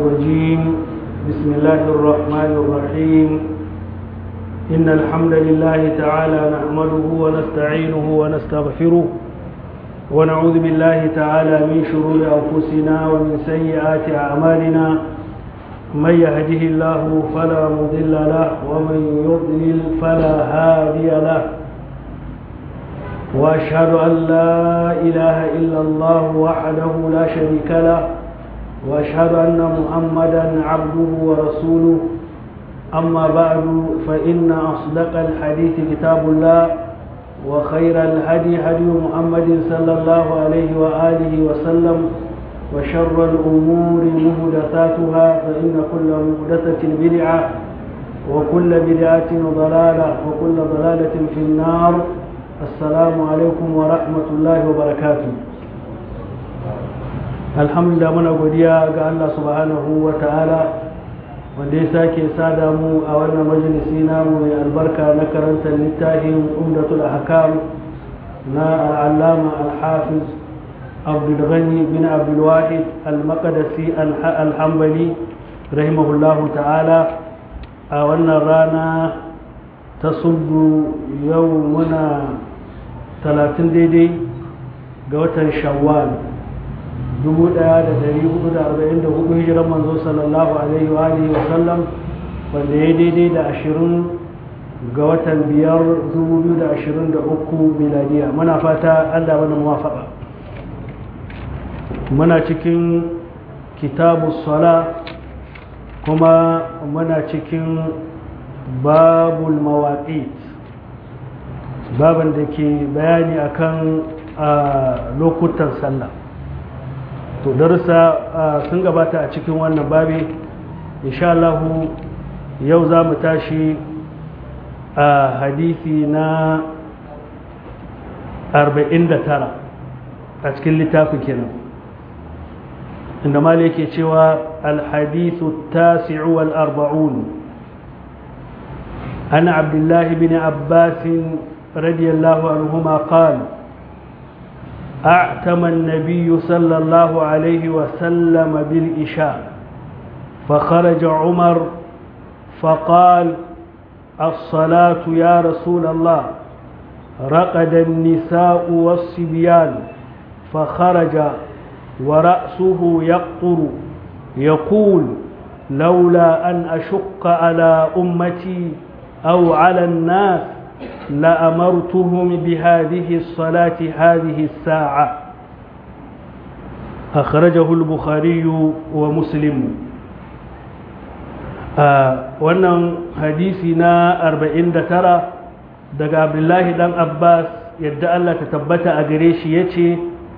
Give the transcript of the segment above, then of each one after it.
الرجيم بسم الله الرحمن الرحيم إن الحمد لله تعالى نحمده ونستعينه ونستغفره ونعوذ بالله تعالى من شرور أنفسنا ومن سيئات أعمالنا من يهده الله فلا مضل له ومن يضلل فلا هادي له واشهد ان لا اله الا الله وحده لا شريك له واشهد ان محمدا عبده ورسوله اما بعد فان اصدق الحديث كتاب الله وخير الهدي هدي محمد صلى الله عليه واله وسلم وشر الامور محدثاتها فان كل محدثه بدعه وكل بدعه ضلاله وكل ضلاله في النار assalamu alaikum wa rahmatullahi wa barakatu alhamdulillah muna godiya ga Allah subhanahu wa ta'ala wanda ya sake sada mu a wannan majalisi namu mai albarka na karantar littafin umdatul ahkam na al'allama al-hafiz abdulghani bin abdulwahid al-maqdisi al-hambali rahimahullahu ta'ala a wannan rana ta sudu yau muna talatin daidai ga watan shawwal 1444 hijiran manzo sallallahu alaihi wa alihi wa sallam wanda ya daidai da ashirin ga watan biyar 2023 miladiya muna fata allah wani muwafaka muna cikin kitabu sala kuma muna cikin babul mawaƙit baban da ke bayani akan lokutan sallah to darussa sun gabata a cikin wannan babi insha Allah yau za mu tashi a hadisi na 49 a cikin littafin kenan inda mali yake cewa alhadithu tasi'u wal arba'un عن عبد الله بن عباس رضي الله عنهما قال أعتم النبي صلى الله عليه وسلم بالإشاء فخرج عمر فقال الصلاة يا رسول الله رقد النساء والصبيان فخرج ورأسه يقطر يقول لولا أن أشق على أمتي أو على الناس لأمرتهم بهذه الصلاة هذه الساعة أخرجه البخاري ومسلم wannan hadisi na 49 daga abdullahi dan abbas yadda Allah ta tabbata a gare shi ya ce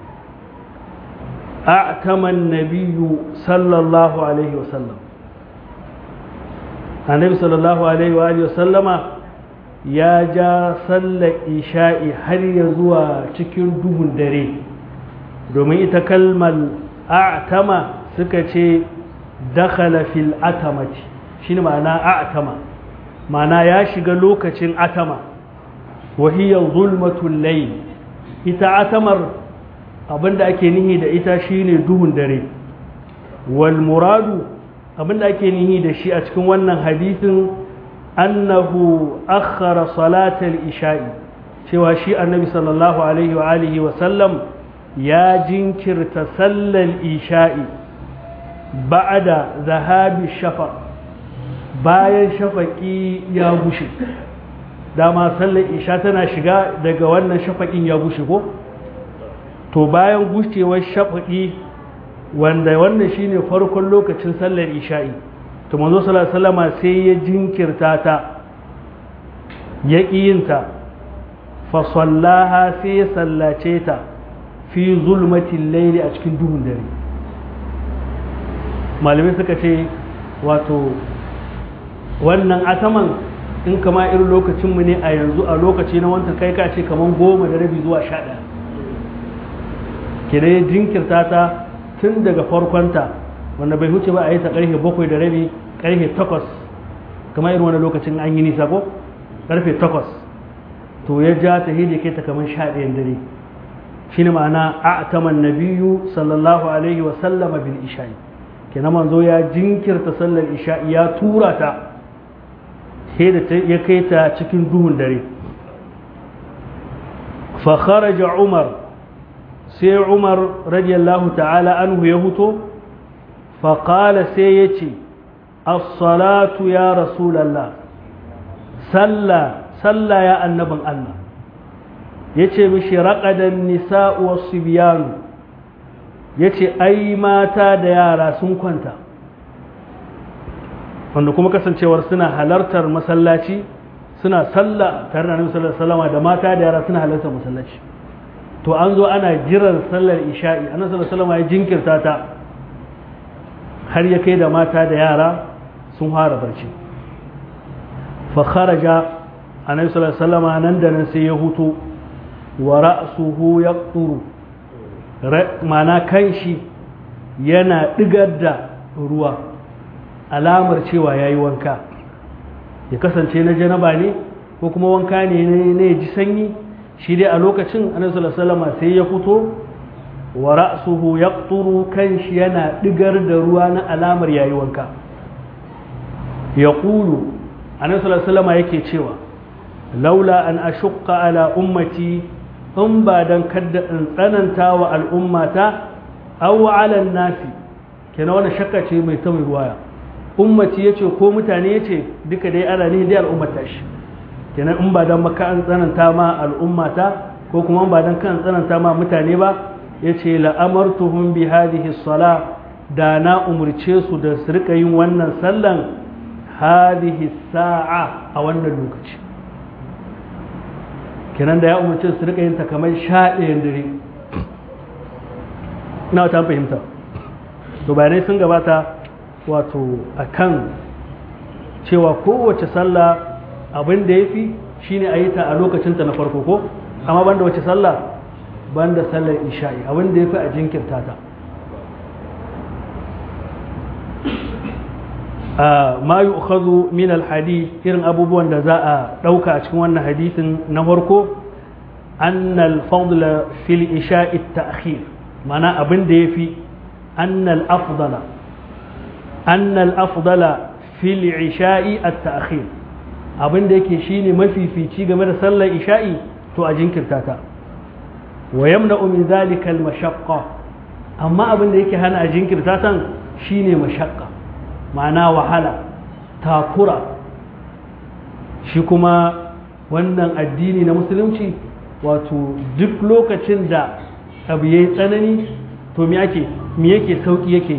a'taman nabiyyu sallallahu alaihi wasallam annabi sallallahu alaihi wa sallama ya ja sallar isha'i har ya zuwa cikin duhun dare domin ita kalmar a'tama suka ce dakhala fil atamati shine ma'ana a'tama ma'ana ya shiga lokacin atama wa hiya zulmatul layl ita atamar abinda ake nihi da ita shine duhun dare wal muradu abinda ake nihi da shi a cikin wannan hadisin annahu akhara salatal isha'i cewa shi annabi sallallahu alaihi wa alihi wa sallam ya jinkirta sallar isha'i ba'da zahabi shafa bayan shafaki ya gushe dama sallar isha tana shiga daga wannan shafakin ya gushe ko to bayan gushewar shafaki wanda wannan shine farkon lokacin sallar isha'i to manzo sallallahu alaihi wasallama sai ya jinkirta ta ya kiyinta fa sallaha sai ya sallace ta fi zulmatil layli a cikin duhun dare malamai suka ce wato wannan ataman in kama irin lokacin mu ne a yanzu a lokaci na wanta kai ka ce kaman goma da rabi zuwa sha ɗaya kire jinkirta ta tun daga farkonta wanda bai huce ba a yi ta karfe bakwai da rabi karfe takwas kamar irin wani lokacin an yi nisa ko karfe takwas to ya ja ta hidi kai ta kamar sha ɗayan dare shi ne ma'ana a taman nabiyu sallallahu alaihi wa sallama bil isha'i kenan manzo ya jinkirta sallar isha'i ya tura ta sai da ya kai ta cikin duhun dare fa kharaja umar sai umar radiyallahu ta'ala anhu ya huto fa qala sai ya ce as-salatu ya rasulallah salla salla ya annabin Allah ya ce mishi raƙadan nisa'u wasu biyanu ya ce ai mata da yara sun kwanta wanda kuma kasancewar suna halartar masallaci suna sallah tare da nabi sallallahu da mata da yara suna halartar masallaci to an zo ana jiran sallar isha'i annabi sallallahu alaihi ya jinkirta ta har ya kai da mata da yara sun fara barci fa kharaja annabi sallallahu alaihi nan da nan sai ya hutu wa ra'suhu yaqturu mana kanshi yana digar da ruwa alamar cewa yayi wanka ya kasance na janaba ne ko kuma wanka ne ne ji sanyi shi dai a lokacin annabi sallallahu alaihi wasallam sai ya fito wa ra'suhu yaqturu kanshi yana digar da ruwa na alamar yayi wanka yaqulu annabi sallallahu alaihi wasallam yake cewa laula an ashqa ala ummati in ba don kadda in tsananta wa al'ummata aw ala nasi kenan wannan shakka ce mai ta mai ruwaya ummati yace ko mutane yace duka dai ana ne dai al'ummata shi kenan in ba don maka an tsananta ma al'ummata ko kuma in ba don kan tsananta ma mutane ba yace la amartuhum bi hadhihi sala da na umurce su da su rika yin wannan sallan hadhihi sa'a a wannan lokaci kenan da ya umarci su rika yin ta kamar sha ɗayan dare ina ta fahimta to bayanai sun gabata wato a kan cewa kowace sallah abin da ya fi shine a yi ta a lokacinta na farko ko amma banda wace sallah banda sallar isha'i abin da ya fi a jinkirta ta ma yi ukhazu min alhadith irin abubuwan da za a ɗauka a cikin wannan hadisin na farko annal fadla fil isha'i ta'khir mana abin da yafi annal afdala annal afdala fil isha'i at-ta'khir abin da yake shine mafifici game da sallar isha'i to a jinkirta ta wa yamna'u min zalika al-mashaqqa amma abin da yake hana a jinkirta tan shine mashaqqa ma'ana wahala takura shi kuma wannan addini na musulunci wato duk lokacin da abu ya yi tsanani to me ake me yake sauki yake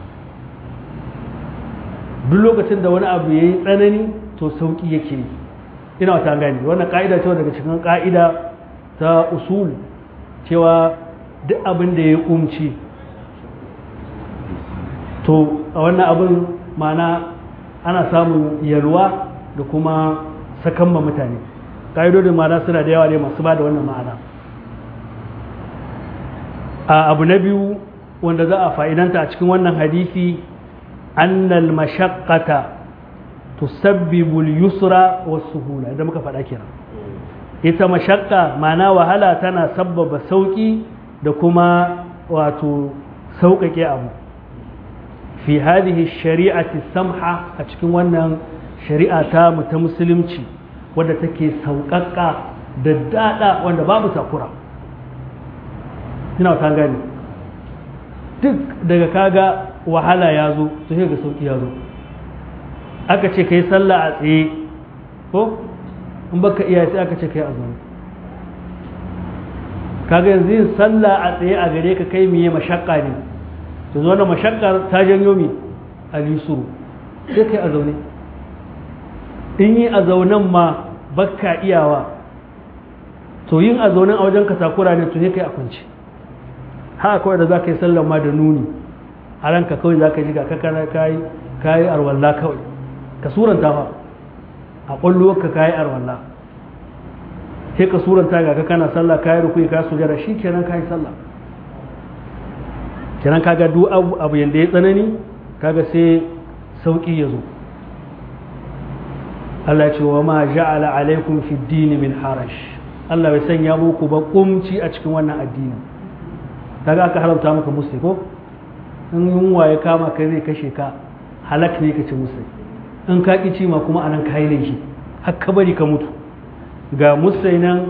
duk lokacin da wani abu ya yi tsanani to sauki yake ina wata gani wannan ka'ida cewa daga cikin ka'ida ta usul cewa duk abin da ya yi umci to a wannan abin mana ana samun yalwa da kuma sakan ma mutane ƙa'idodin ma'ana suna da yawa ne masu ba da wannan ma'ana a abu na biyu wanda za a fa'idanta a cikin wannan hadisi annal mashaqqata tusabbibu al-yusra was-suhula idan muka faɗa kenan ita mashaqqa ma'ana wahala tana sabbaba sauki da kuma wato sauƙaƙe abu fi hadhihi shari'ati samha a cikin wannan shari'a ta mu ta musulunci wadda take sauƙaƙa da daɗa wanda babu takura ina ta gani duk daga kaga wahala ya zo to sai ga sauƙi ya zo aka ce kai sallah a tsaye ko in baka iya sai aka ce kai a zaune kaga yanzu yin sallah a tsaye a gare ka kai miye mashakka ne to zo na mashakkar ta janyo mi alisuru sai kai a zaune in yi a zaunen ma bakka iyawa to yin a zaunen a wajen katakura ne to sai kai a kwance haka kawai da za ka yi sallan ma da nuni a ranka kawai za ka ji ga kakana kayi kayi arwalla kawai ka suranta fa a ƙwallowarka kayi arwalla sai ka suranta ga kana sallah kayi rukui ka sujara shi kenan kayi sallah kenan kaga duk abu abu yanda ya tsanani kaga sai sauki ya zo Allah ce wa ma ja'ala alaikum fi dini min harash Allah bai sanya muku ba kumci a cikin wannan addini kaga aka haramta maka musu ko in yunwa ya kama kai zai kashe ka halak ne ka ci musai in ka ƙi ma kuma anan ka yi laifi har ka bari ka mutu ga musai nan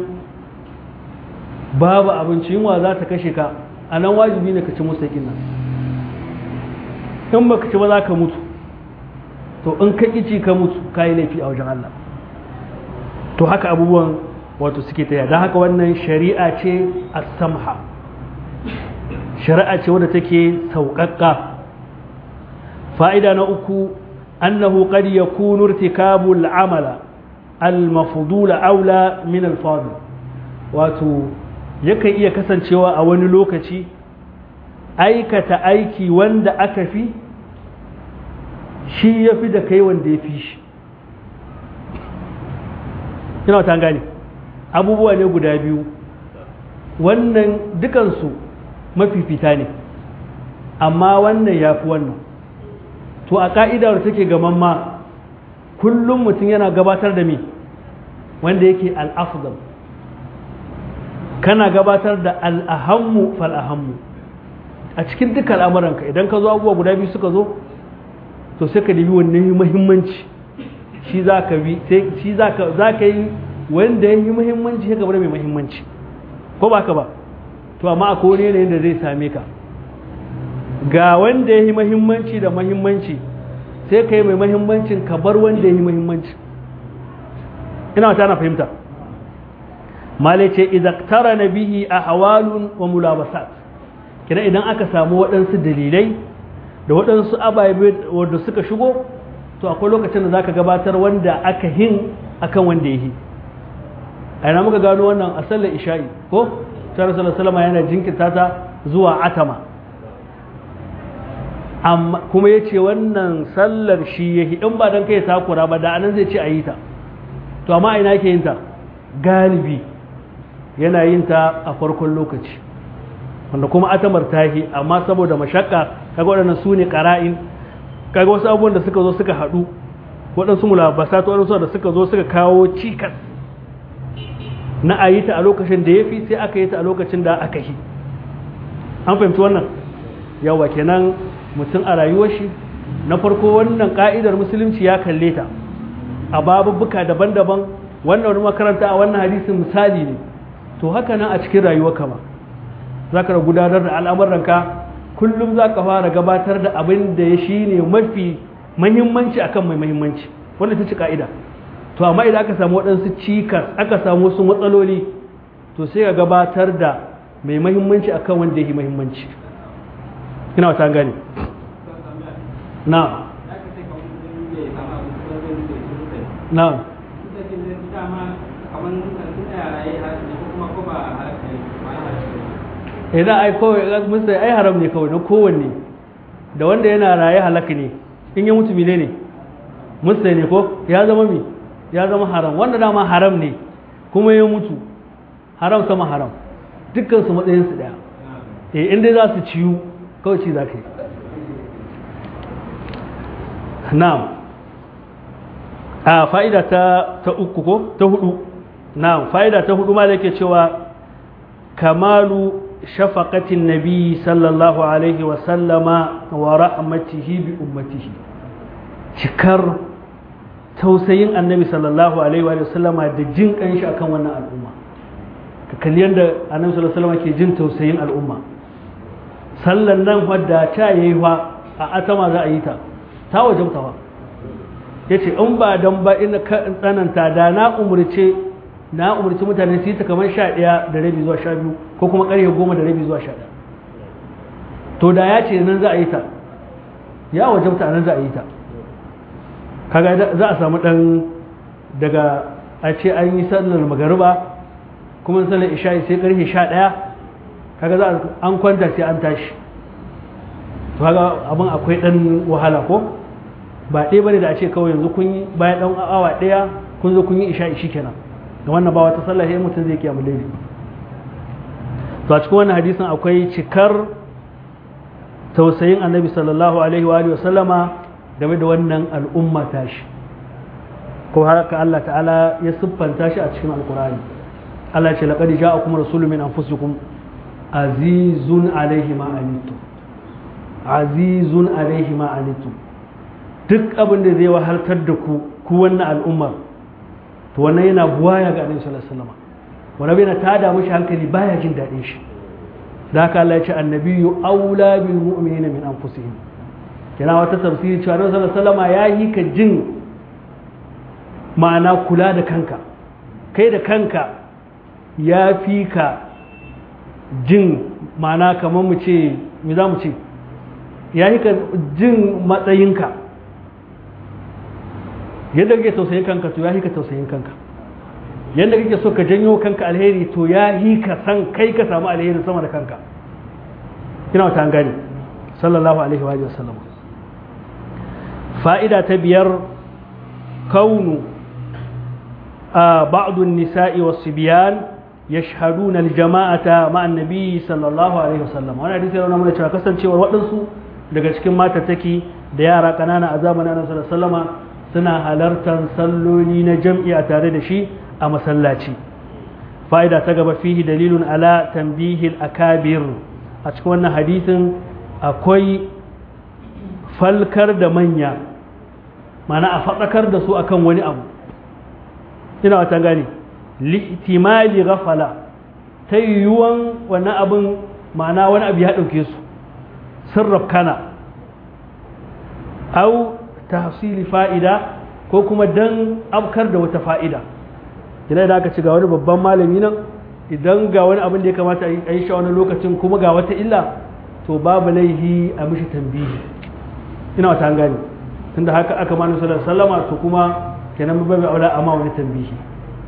babu abinci yunwa za ta kashe ka a nan wajibi ne ka ci musai nan in ba ka ci ba za ka mutu to in ka ƙi ka mutu ka yi laifi a wajen Allah to haka abubuwan wato suke taya don haka wannan shari'a ce a samha shari'a ce wadda take sauƙaƙƙa fa'ida na uku annahu qad yakunu irtikabu al-amala al-mafdul aula min al-fadil wato yakan iya kasancewa a wani lokaci aikata aiki wanda aka fi shi ya fi da kai wanda ya fi shi ina ta gane abubuwa ne guda biyu wannan dukansu mafifita ne amma wannan ya fi wannan to a ka'idar take gaman ma kullum mutum yana gabatar da me wanda yake al'afdal kana gabatar da al'ahammu fal'ahammu a cikin duka al'amuranka idan ka zo abubuwa guda biyu suka zo to sai ka nemi wannan muhimmanci shi za ka bi shi za ka yi wanda ya yi muhimmanci ya gaba mai muhimmanci ko ba ka ba to amma akwai wani yanayin da zai same ka ga wanda ya yi muhimmanci da muhimmanci sai ka yi mai muhimmancin ka bar wanda ya yi muhimmanci ina wata na fahimta malai ce idaktara na bihi a hawalun wa mulabasat kina idan aka samu waɗansu dalilai da waɗansu ababe wanda suka shigo to akwai lokacin da zaka gabatar wanda aka hin akan wanda yi a yana muka gano wannan a sallar isha'i ko tare salama yana jinkirta ta zuwa atama amma kuma ya ce wannan sallar shi ya in ba don kai takura ba da anan zai ce a yi ta to amma ina ke yin ta galibi yana yin ta a farkon lokaci wanda kuma atamar tahi amma saboda mashakka kaga waɗannan su ne ƙara'in kaga wasu abubuwan da suka zo suka haɗu waɗansu mulabasa ta waɗansu da suka zo suka kawo cikas na a yi ta a lokacin da ya fi sai aka yi ta a lokacin da aka yi an fahimci wannan yawa kenan mutum a rayuwar shi na farko wannan ka'idar musulunci ya kalle ta a babubuka daban-daban wannan wani makaranta a wannan hadisin misali ne to haka nan a cikin rayuwarka ba za ka gudanar da al'amuranka kullum za ka fara gabatar da abin da ya shi ne mafi mahimmanci akan mai mahimmanci wanda ta ci ka'ida to amma idan aka samu waɗansu cikas aka samu wasu matsaloli to sai ka gabatar da mai mahimmanci akan wanda ya yi mahimmanci ina wata gane na na idan ai kawai musu ai haram ne kawai na kowanne da wanda yana raye halaka ne in ya mutu mine ne musu ne ko ya zama mi ya zama haram wanda dama haram ne kuma ya mutu haram sama haram dukkan su matsayin su daya eh inda za su ciyu kawai ci za ka yi na'am a fa'ida ta ta uku ko ta hudu na'am fa'ida ta hudu ma da yake cewa kamalu شفقة النبي صلى الله عليه وسلم ورحمته بأمته شكر توسين النبي صلى الله عليه وسلم da jin kanshi akan wannan al'umma ka kalli yadda annabi sallallahu alaihi wasallam ke jin tausayin al'umma sallan nan wadda ta yayi fa a atama za a yi ta ta wajabta fa yace in ba dan ba ina ka tsananta da na umurce na umarci mutane su yi ta kamar sha ɗaya da rabi zuwa sha biyu ko kuma ƙarfe goma da rabi zuwa sha ɗaya to da ya ce nan za a yi ta ya wajabta nan za a yi ta kaga za a samu ɗan daga a ce an yi sallar magariba kuma sallar isha'i sai ƙarfe sha ɗaya kaga za an kwanta sai an tashi to kaga abin akwai ɗan wahala ko ba ɗaya bane da a ce kawai yanzu kun yi bayan ɗan awa ɗaya kun zo kun yi isha'i shi kenan da wannan ba wata sallah sai mutum zai kiyamu laifi to a cikin wannan hadisin akwai cikar tausayin annabi sallallahu alaihi wa sallama game da wannan al'umma tashi ko haka Allah ta'ala ya siffanta shi a cikin alkurani Allah ce laqad ja'akum rasulun min anfusikum azizun alaihi ma anittum azizun alaihi ma anitum duk abin da zai wahaltar da ku ku wannan al'ummar to wannan yana buwaya ga annabi sallallahu alaihi wasallam wani yana tada mishi hankali baya jin daɗin shi da haka Allah ya ce annabiyyu aula bil mu'minina min anfusihim yana wata tafsiri cewa annabi sallallahu alaihi wasallam ya yi ka jin ma'ana kula da kanka kai da kanka ya fi ka jin ma'ana kamar mu ce me za mu ce ya yi ka jin matsayinka yadda kake tausayin kanka to ya yi ka tausayin kanka yadda kake so ka janyo kanka alheri to ya yi ka san kai ka samu alheri sama da kanka ina wata an gani sallallahu alaihi wa sallam fa'ida ta biyar kaunu a ba'dun nisa'i wasu biyan يشهدون الجماعة مع النبي صلى الله عليه وسلم وانا hadisi yana mana cewa kasancewar waɗansu daga cikin matataki da yara ƙanana a zamanin annabi sallallahu alaihi wasallama suna halartar salloli na jam'i a tare da shi a masallaci fa'ida ta gaba fihi dalilun ala tanbihil akabir a cikin wannan hadisin akwai falkar da manya mana a faɗakar da su akan wani abu ina wata gani li'timali ghafala ta yiwuwan wannan abin ma'ana wani abu ya ɗauke su sirraf kana au tahsili fa'ida ko kuma dan abkar da wata fa'ida idan da aka ci ga wani babban malami nan idan ga wani abin da ya kamata a yi shi wani lokacin kuma ga wata illa to babu laihi a mishi tambihi ina wata gani tunda haka aka manu sallallahu alaihi wasallama to kuma kenan babu aula amma wani tambihi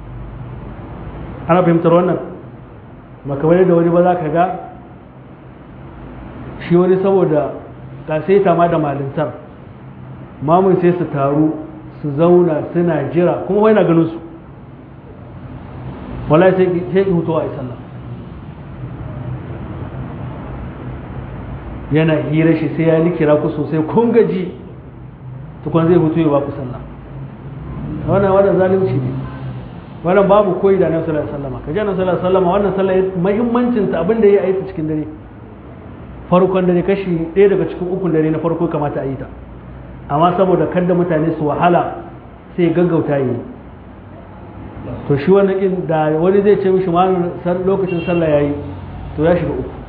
ana fahimtar wannan makamai da wani ba za ka ga shi wani saboda kasaita ma da malintar mamun sai su taru su zauna suna jira kuma wani na ganin su wala sai ki hutuwa a sallah yana hira shi sai ya likira ku sosai kun gaji tukun zai hutu ya ba ku sallah wannan wannan zalunci ne wannan babu koyi da annabi sallallahu alaihi wasallam kaje annabi sallallahu alaihi wasallam wannan sallah muhimmancin ta abin da yayi a cikin dare farkon dare kashi ɗaya daga cikin ukun dare na farko kamata a yi ta amma saboda kada mutane su wahala sai gaggauta yi to shi wannan din da wani zai ce mishi ma lokacin sallah yayi to ya shiga uku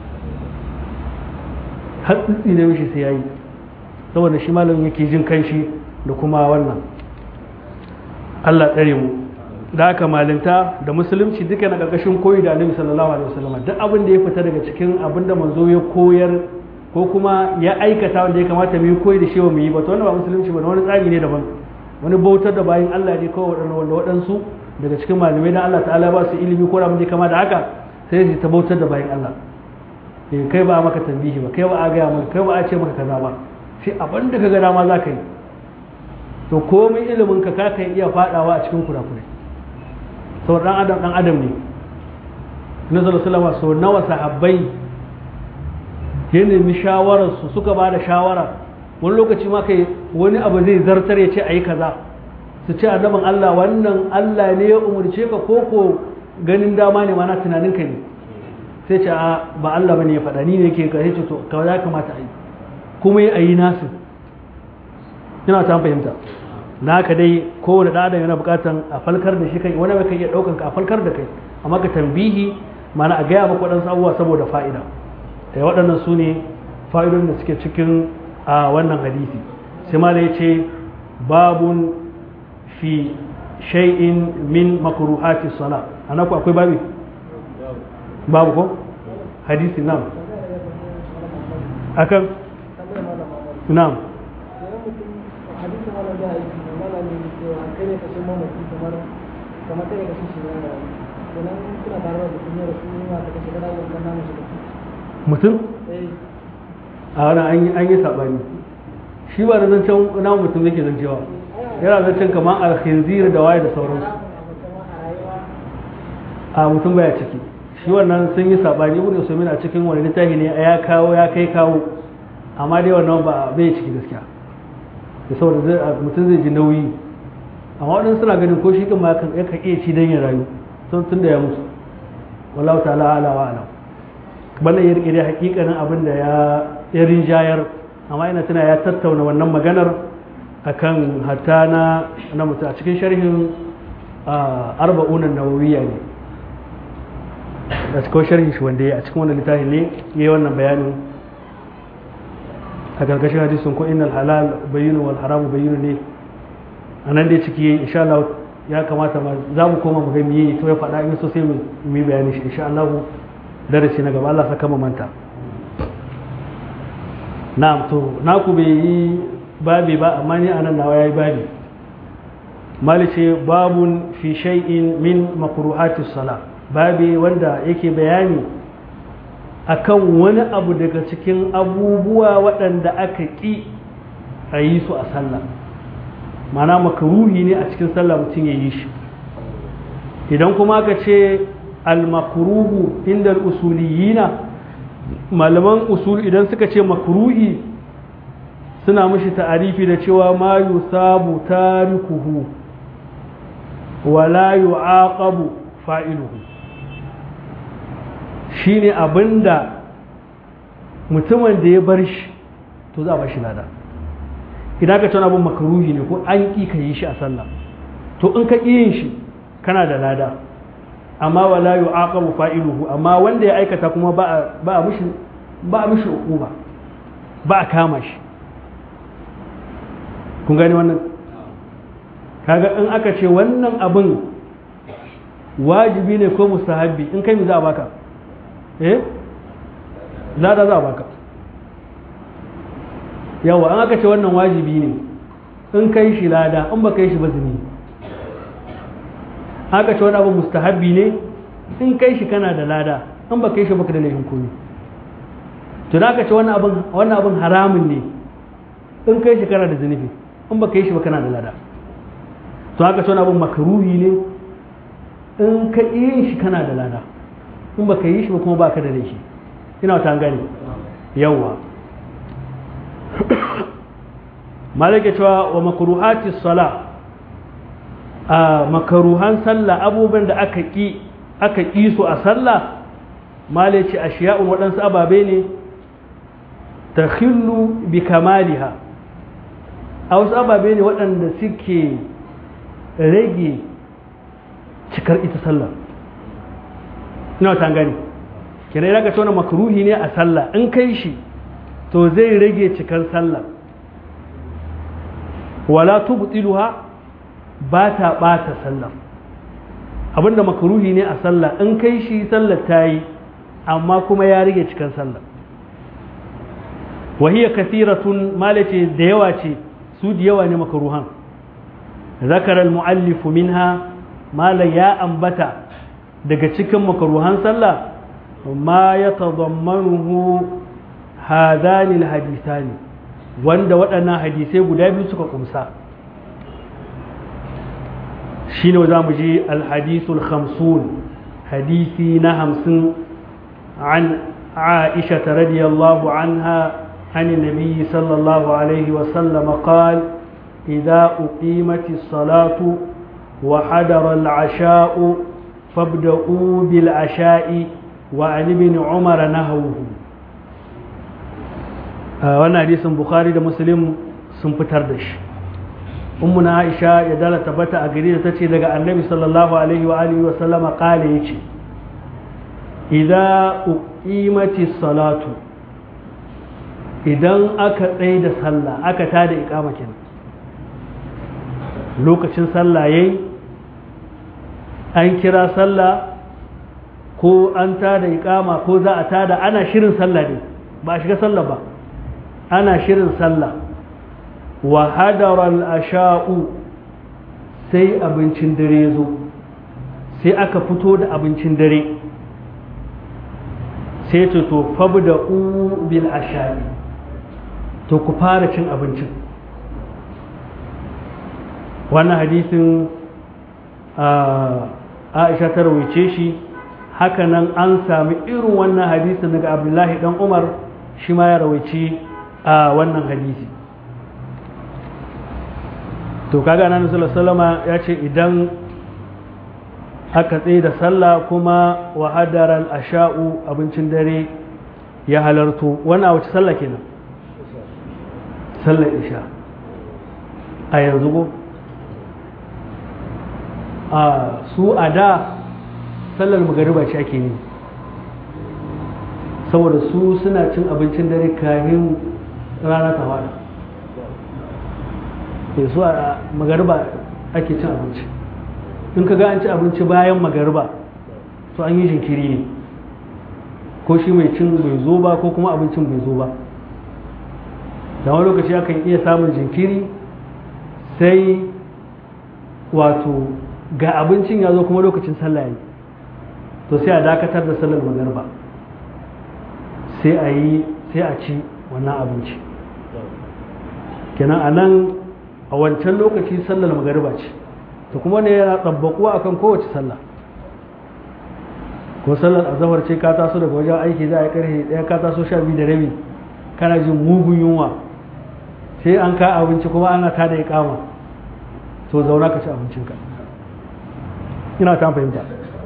har tsitsi ne mishi sai yayi saboda shi malamin yake jin kanshi da kuma wannan Allah tsare mu da haka malinta da musulunci duka na ƙarƙashin koyi da annabi sallallahu alaihi wasallam duk abin da ya fita daga cikin abin da manzo ya koyar ko kuma ya aikata wanda ya kamata mu yi koyi da shi ba mu yi ba to wannan ba musulunci ba wani tsari ne daban wani bautar da bayin Allah ne kawai waɗanda wanda waɗansu daga cikin malamai dan Allah ta'ala ba su ilimi ko abin da ya kama da haka sai su ta bautar da bayin Allah eh kai ba maka tambihi ba kai ba a gaya maka kai ba a ce maka kaza ba sai abin da ka ga dama za ka yi to komai ilimin ka ka kan iya fadawa a cikin kurakurai sau dan adam dan adam ne na sallallahu sau nawa sahabbai ya nemi shawararsu suka ba da shawara wani lokaci ma kai wani abu zai zartar ya ce a yi kaza su ce annabin Allah wannan Allah ne ya umarce ka ko ko ganin dama ne mana tunaninka ne sai ce ba Allah bane ya faɗa ni ne ke ka ce to ka ya kamata a yi kuma yi a yi nasu ina ta fahimta na haka dai kowane ɗan adam yana buƙatan a falkar da shi kai wani bai iya ɗaukan ka a falkar da kai amma ka tambihi mana a gaya maka waɗansu abubuwa saboda fa'ida da waɗannan su ne fa'idun da suke cikin a wannan hadisi sai ma da ya ce babun fi shay'in min makruhati sala ana ku akwai babi babu ko hadisi nam akan nam mutum a wani an yi saɓani shi ba da zancen na mutum yake zancewa yana zancen kamar alkhinzir da waye da sauransu a mutum baya ciki shi wannan sun yi saɓani ibn usaimin a cikin wani littafi ne ya kawo ya kai kawo amma dai wannan ba bai ciki gaskiya da saboda mutum zai ji nauyi amma waɗansu suna ganin ko shi kan ma yakan iya ci don ya rayu tun tun da ya mutu wallahu ta'ala ala wa alam wannan ya rike dai hakikanin abin da ya irin jayar amma ina tuna ya tattauna wannan maganar akan hatta na na mutu a cikin sharhin arba'unan nawawiya ne da cikin sharhin shi wanda ya a cikin wannan littafi ne ya yi wannan bayanin a gargashin hadisun ko innal halal bayyinu wal haramu bayyinu ne a nan dai ciki insha Allah ya kamata ma za mu koma mu ga miye to ya faɗa in so sai mu yi bayani shi insha Allah darasi na gaba Allah saka mu manta na'am to naku bai yi babi ba amma ni anan nawa yayi babi malice babun fi shay'in min makruhati sala babi wanda yake bayani akan wani abu daga cikin abubuwa waɗanda aka ƙi a yi su a sallah mana makaruhi ne a cikin sallah mutum ya yi shi idan kuma aka ce al-makruhu inda usuliyina malaman usul idan suka ce makruhi suna mashi ta'arifi da cewa ma yusabu tarikuhu wala yu'aqabu fa'iluhu shine abinda mutumin da ya bar shi to za a bar shi lada idan ka tana abin makaruhi ne ko an ƙi ka yi shi a sallah to in ka ƙi yin shi kana da lada amma wala yu'aqabu fa'iluhu amma wanda ya aikata kuma ba a mishi ba a mishi hukuma ba a kama shi kun gani wannan kaga in aka ce wannan abin wajibi ne ko mustahabbi in kai mi za a baka eh lada za a baka yawa an aka ce wannan wajibi ne in kai shi lada in ba kai shi ba zini aka ce wani abu mustahabbi ne in kai shi kana da lada in ba kai shi baka da laifin komi to da aka ce wannan abin wannan abin haramun ne in kai shi kana da zunubi in ba kai shi ba kana da lada to aka ce wani abin makaruhi ne in ka yi shi kana da lada in ba ka yi shi ba kuma ba ka da laifi ina ta gani yawwa malaka cewa wa makruhati sala a makaruhan sallah abubuwan da aka ki aka ki su a sallah malaci ashiya'un waɗansu ababe ne takhillu bi kamaliha a wasu ababe ne waɗanda suke rage cikar ita sallah ina ta gani kira ya ga tona makruhi ne a sallah in kai shi to zai rage cikar sallah wala tubtiluha ba ta bata sallah abinda makruhi ne a sallah in kai shi sallah ta yi amma kuma ya rage cikar sallah وهي كثيرة مالتي ديواتي سود يواني مكروهان ذكر المؤلف منها ما لا يا أنبتا daga cikin makaruhan sallah ma ya tazammanuhu hadhanil hadithani wanda waɗannan hadisai guda biyu suka kumsa shine za mu ji alhadithul khamsun hadisi na hamsin an عائشة رضي الله عنها عن النبي صلى الله عليه وسلم قال إذا أقيمت الصلاة وحضر العشاء فابدأوا بالعشاء وعن ابن عمر نهوه wannan hadisin bukhari da muslim sun fitar da shi ummuna aisha ya dala tabbata a gari da ta ce daga annabi sallallahu alaihi wa alihi wa sallama kale yace idza uqimati salatu idan aka tsaye da sallah aka tada iqama kenan lokacin sallah yayi an kira sallah ko an tada iqama ko za a tada ana shirin sallah ne ba a shiga sallah ba ana shirin sallah wa hadaral asha'u sai abincin dare zo sai aka fito da abincin dare sai ce to fabda u bil asha'i to ku fara cin abincin wannan hadisin aisha ta rawaice shi hakanan an sami irin wannan hadisin daga abdullahi dan umar shi ma ya rawaice a wannan hadisi to kaga nan sallallahu ya ce idan aka tsaye da sallah kuma wa hadaral asha'u abincin dare ya halarto wannan wace sallah kenan sallar isha a yanzu ko a su a da sallar magariba ce ake yi saboda su suna cin abincin dare kamin rana ta fada ke su a magariba ake cin abinci in ka ga an ci abinci bayan magariba to an yi jinkiri ne ko shi mai cin bai zo ba ko kuma abincin bai zo ba da wani lokaci akan iya samun jinkiri sai wato ga abincin ya zo kuma lokacin sallah ya to sai a dakatar da sallar magarba sai a yi sai a ci wannan abinci kenan a nan a wancan lokaci sallar magarba ce to kuma ne yana tsabbakuwa akan kowace sallah ko sallar azahar ce ka taso daga wajen aiki za a yi karfe ɗaya ka taso sha biyu da rabi kana jin mugun yunwa sai an ka abinci kuma ana tada ya kama to zauna ka ci abincinka ina ta fahimta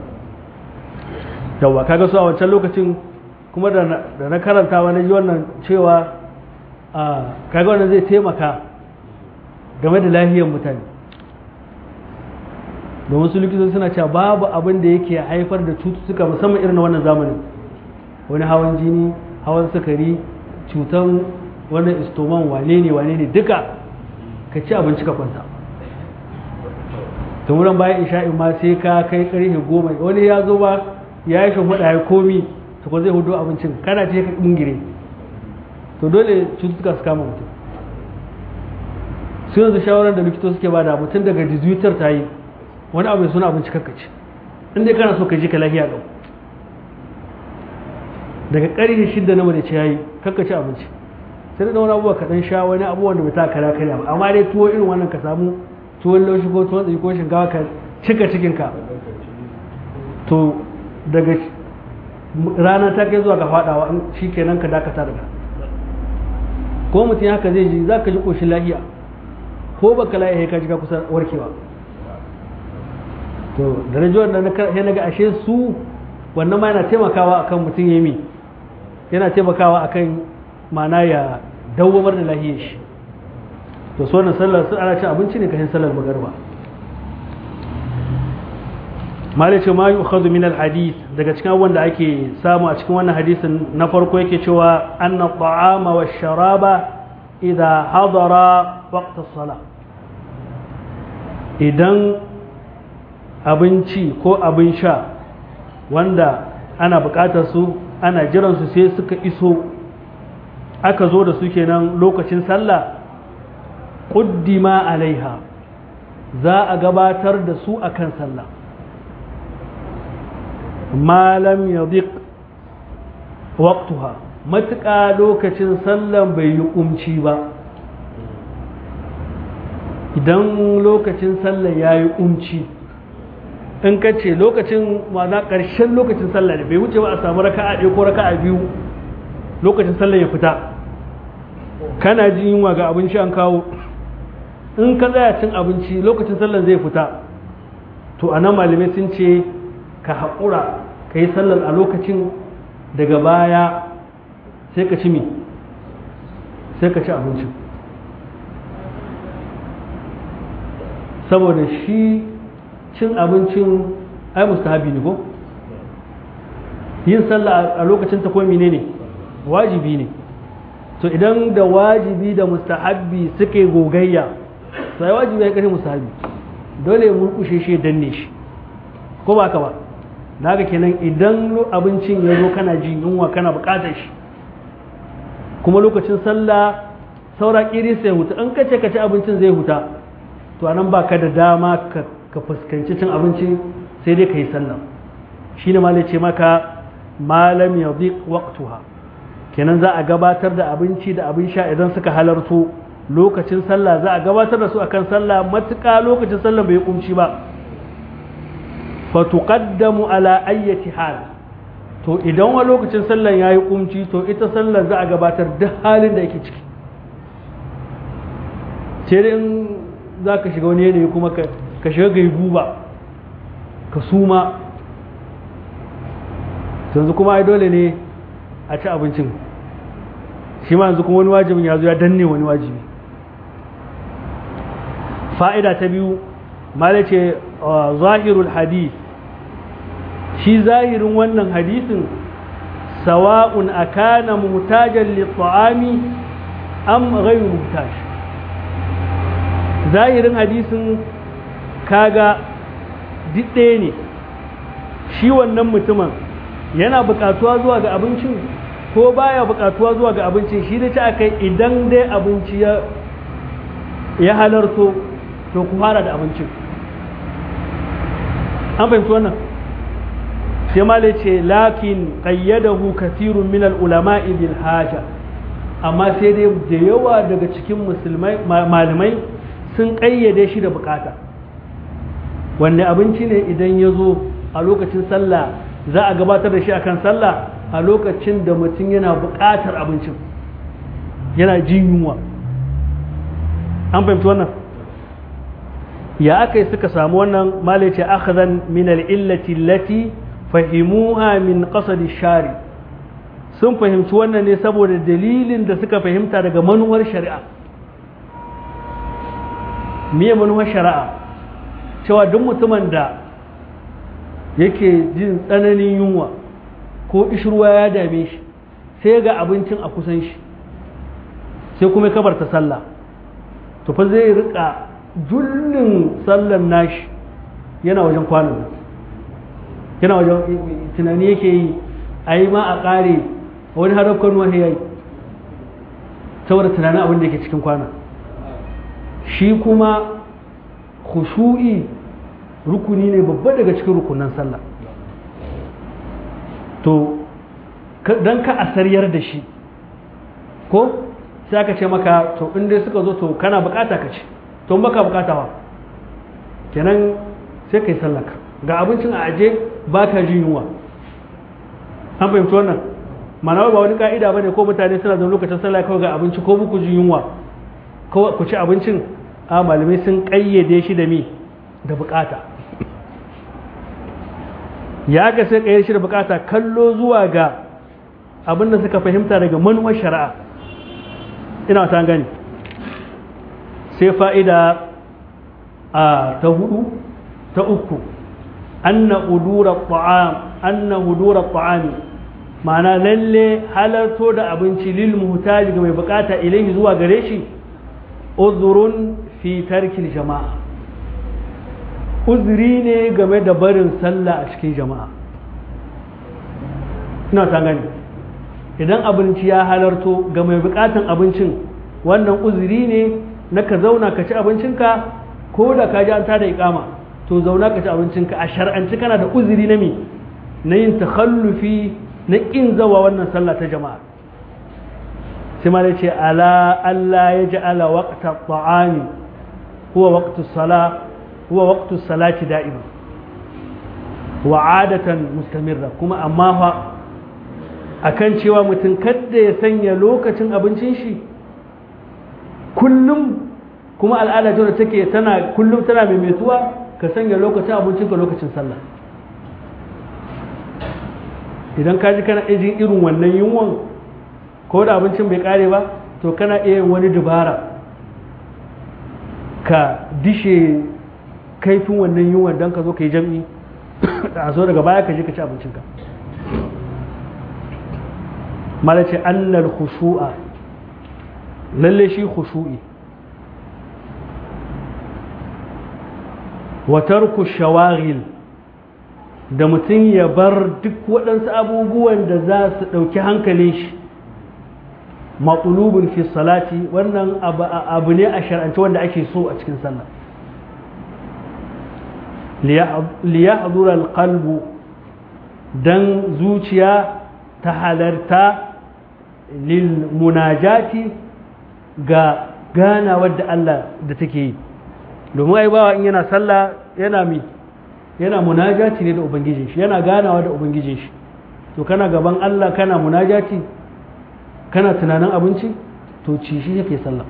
yawwa kaga su a wancan lokacin kuma da na karanta wani ji wannan cewa a kaga wannan zai taimaka game da lahiyar mutane domin su likitoci suna cewa babu abin da yake haifar da cututtuka musamman irin na wannan zamanin wani hawan jini hawan sukari cutan wannan istoman wane ne wane ne duka ka ci abinci ka kwanta ta wurin bayan isha'in ma sai ka kai karfe goma wani ya zo ba ya yi shahuda ya komi to ko zai hudu abincin kana ce ka ingire to dole cututtuka su kama mutum su yanzu shawarar da likito suke bada mutum daga dizuitar ta yi wani abu suna abinci kakkaci in dai kana so ka ji ka lafiya ɗau daga ƙarfe shidda na mace ya yi kakkaci abinci sai da wani abubuwa kaɗan sha wani abubuwan da bai ta kara karya ba amma dai tuwo irin wannan ka samu tuwon laushi ko tuwon tsaye ko shinkawa ka cika cikinka to daga rana ta kai zuwa ga faɗawa shi kenan ka dakata daga ko mutum haka zai ji za ka ji ƙoshin lahiya ko baka lahiya ka ji ka kusa warkewa to da na ji wannan na ga ashe su wannan ma yana taimakawa akan mutum ya yi yana taimakawa akan mana ya dawwamar da lahiyar shi to so na sallar su ana cin abinci ne kashin sallar magarba mali ce ma yu'khadhu min al-hadith daga cikin abubuwan da ake samu a cikin wannan hadisin na farko yake cewa anna ta'ama wa sharaba idha hadara waqt as-salah idan abinci ko abin sha wanda ana bukatar su ana jiran su sai suka iso aka zo da su kenan lokacin sallah ƙuddima alaiha za a gabatar da su akan sallah malam ya waqtuha matuƙa lokacin sallan bai yi ƙumci ba idan lokacin sallah ya yi ƙumci in ka ce lokacin ma'ana ƙarshen lokacin sallah ne bai wuce ba a samu raka'a ɗaya ko raka'a biyu lokacin sallah ya fita kana jin yunwa ga abinci an kawo in ka tsaya cin abinci lokacin sallar zai fita to a nan malamai sun ce ka haƙura ka yi sallar a lokacin daga baya sai ka ci mi sai ka ci abincin saboda shi cin abincin ai mustahabi ne ko yin sallah a lokacin ta ko ne ne wajibi ne to idan da wajibi da mustahabbi suke gogayya to ai wajibi ya kashe mustahabbi dole ya murkushe shi danne shi ko ba ka ba naga kenan idan abincin ya zo kana jin yunwa kana bukatar shi kuma lokacin sallah saura kiri sai huta in kace ka ci abincin zai huta to anan baka da dama ka ka fuskanci cin abinci sai dai ka yi sallah shine malai ce maka malam yadhiq waqtuha kenan za a gabatar da abinci da abin sha idan suka halarto lokacin sallah za a gabatar da su akan sallah matuƙa lokacin sallah bai kumci ba fa tuqaddamu ala ayyati hal to idan wa lokacin sallah yayi kumci to ita sallah za a gabatar duk halin da yake ciki sai dai in za ka shiga wani yanayi kuma ka shiga gaibu ba ka suma yanzu kuma ai dole ne a ci abincin shi ma yanzu kuma wani wajibin ya zo ya danne wani wajibi fa'ida ta biyu mala ce zahirul hadith shi zahirin wannan hadisin sawa'un akana mutajen litta'ami am ghayru mutaj zahirin hadisin kaga ɗaya ne shi wannan mutumin yana buƙatuwa zuwa ga abincin ko baya buƙatuwa zuwa ga abincin shi da ci akai idan dai abinci ya halarto to ku fara da abincin an fahimci wannan sai ma ce lakin qayyadahu kathirun min al-ulama'i bil haja amma sai dai da yawa daga cikin musulmai malamai sun ƙayyade shi da bukata wanne abinci ne idan ya zo a lokacin sallah za a gabatar da shi akan sallah a lokacin da mutum yana buƙatar abincin yana jin yunwa an fahimci wannan ya aka yi suka samu wannan malace akhazan min al'illati lati fahimuha min qasadi shari sun fahimci wannan ne saboda dalilin da suka fahimta daga manuwar shari'a miye manuwar shari'a cewa duk mutumin da yake jin tsananin yunwa ko ishirwa ya dame shi sai ga abincin a kusan shi sai kuma kabarta sallah to fa zai rika jullin sallan nashi yana wajen kwanan yana wajen tunani yake yi a yi ma a ƙare wani harafkan wahi ya yi saboda tunanin abin da yake cikin kwana shi kuma khushu'i rukuni ne babba daga cikin rukunan sallah to don ka asaryar da shi ko sai aka ce maka to in dai suka zo to kana bukata ka ce to baka bukata ba kenan sai kai sallaka ga abincin a aje baka jin yunwa an fahimci wannan mana ba wani ka'ida bane ko mutane suna da lokacin sallah kawai ga abinci ko muku jin yunwa ko ku ci abincin a malamai sun kayyade shi da mi da bukata ya ga sai kayyade shi da bukata kallo zuwa ga abin da suka fahimta daga manuwar shari'a ina ta gani sai fa'ida a ta hudu ta uku anna udura ta'am anna udura ta'ami ma'ana lalle halarto da abinci lil muhtaji ga mai bukata ilaihi zuwa gare shi uzurun fi tarkil jama'a uzuri ne game da barin sallah a cikin jama'a ina ta gani idan abinci ya halarto ga mai bukatan abincin wannan uzuri ne na ka zauna ka ci abincinka ko da ka ji an tada ikama to zauna ka ci abincinka a shar'anci kana da uzuri na mi na yin takhallufi na kin zawa wannan sallah ta jama'a sai ma ce ala Allah ya ji ala waqta ta'ami huwa waqtu sala huwa waqtu salati da'ima wa adatan mustamirra kuma amma fa akan cewa mutum kadda ya sanya lokacin abincin shi kullum kuma al'ada ta take tana kullum tana maimaituwa ka sanya lokacin abincin ka lokacin sallah idan ka ji kana jin irin wannan yunwan ko da abincin bai kare ba to kana iya yin wani dubara ka dishe kaifin wannan yunwan don ka zo ka yi jam'i da a zo daga baya ka je ka ci abincinka malace annal khushu'a lalle shi khushu'i wa tarku shawaghil da mutum ya bar duk waɗansu abubuwan da za su ɗauki hankalin shi matsulubin fi salati wannan abu ne a shar'ance wanda ake so a cikin sallah liyahdura alqalbu dan zuciya ta halarta lil munajati ga gana wadda Allah da take yi domin ai bawa in yana sallah yana mi yana munajati ne da ubangijin shi yana ganawa da ubangijin shi to kana gaban Allah kana munajati kana tunanin abinci to ci shi yake sallah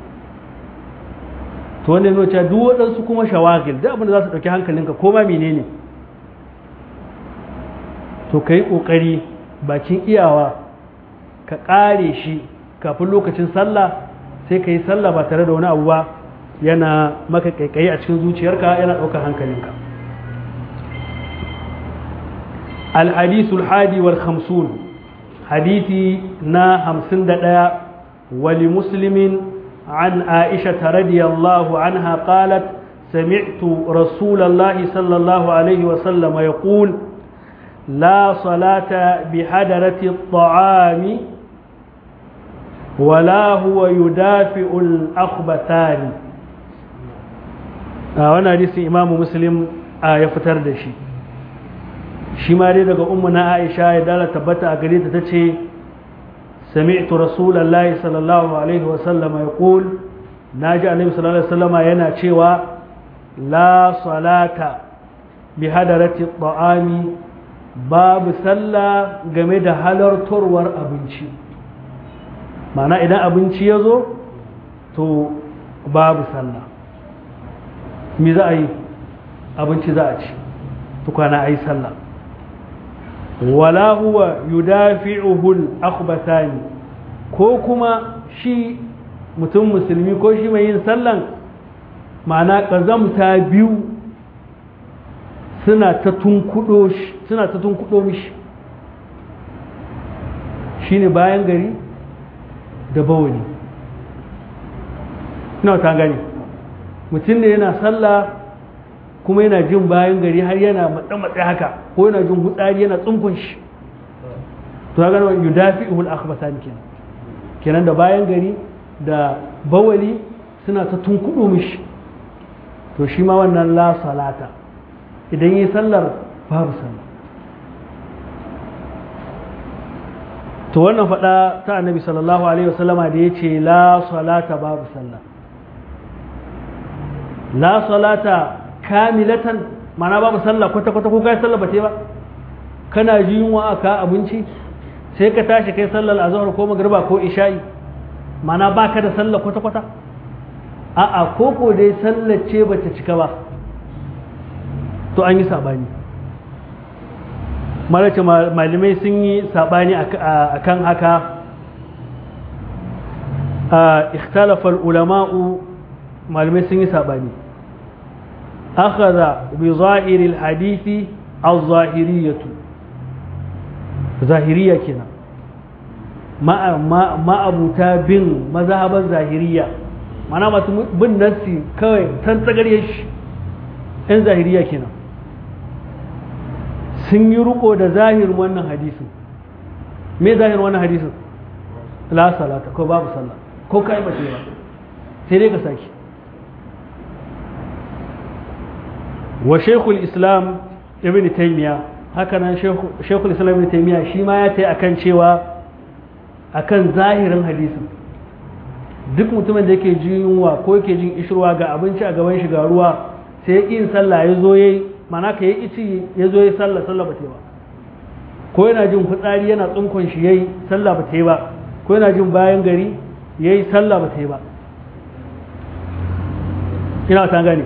to wanda yana cewa duk waɗansu kuma shawagil duk abin da za su ɗauki hankalinka ko ma menene to ka yi ƙoƙari bakin iyawa ka ƙare shi kafin lokacin sallah sai ka yi sallah ba tare da wani abu ba yana maka kaikayi a cikin zuciyarka yana ɗaukar hankalinka alhadisul hadi wal khamsun hadisi na hamsin da ɗaya wali muslimin an aisha radiyallahu anha qalat سمعت رسول الله صلى الله عليه وسلم يقول لا صلاة بحضرة الطعام ولا هو يدافع الأخبثان وانا حديث إمام مسلم ya fitar da shi shi ma dai daga ummu na Aisha ya dala tabbata a gare ta tace sami'tu rasulullahi sallallahu alaihi wa sallama yaqul naji annabi sallallahu alaihi wasallama yana cewa la salata bi hadarati ta'ami babu sallah game da halartarwar abinci mana idan abinci ya zo to babu sallah me za a yi abinci za a ci tukwana a yi sallah wala huwa yudafi'uhul akhbathani ko kuma shi mutum musulmi ko shi mai yin sallan ma'ana ƙazamta biyu suna ta tunkudo shi suna ta tunkudo mishi shine bayan gari da bawani ina ta gani mutum ne yana sallah kuma yana jin bayan gari har yana matsa-matsa haka ko yana jin hutsari yana tsunkun shi to ga nan yudafi'ul akhbasan kenan kenan da bayan gari da bawali suna ta tunkudo mishi to shi ma wannan la salata idan yi sallar babu sallah to wannan faɗa ta annabi sallallahu alaihi wasallama da ya ce la salata babu sallah la salata kamilatan mana babu sallah kwata-kwata ko kai sallah ba ce ba kana ji yunwa aka abinci sai ka tashi kai sallar azhar ko magriba ko isha'i mana baka da sallah kwata-kwata a'a ko ko dai sallar ce bata cika ba to an yi sabani malace malamai sun yi sabani akan haka ikhtalafa ulama'u malamai sun yi sabani akhadha bi zahiri alhadisi az-zahiriyatu zahiriya kenan ma'abuta bin mazhaban zahiriya mana masu bin nassi kawai tan tsagarye shi 'yan zahiriya kenan sun yi riko da zahirin wannan hadisin me zahirin wannan hadisin la salata ko babu sallah ko kai ba ba sai dai ka saki wa shekul islam ibn taymiya haka nan shekul islam ibn taymiya shi ma ya tai akan cewa akan zahirin hadisin duk mutumin da yake jin yunwa ko yake jin ishirwa ga abinci a gaban shi ga ruwa sai ya yin sallah ya zo yayi mana ka yi ici ya zo ya sallah sallah ba ta ba ko yana jin fitsari yana tsunkon shi yayi sallah ba ta yi ba ko yana jin bayan gari yayi sallah ba ta yi ba ina ta gane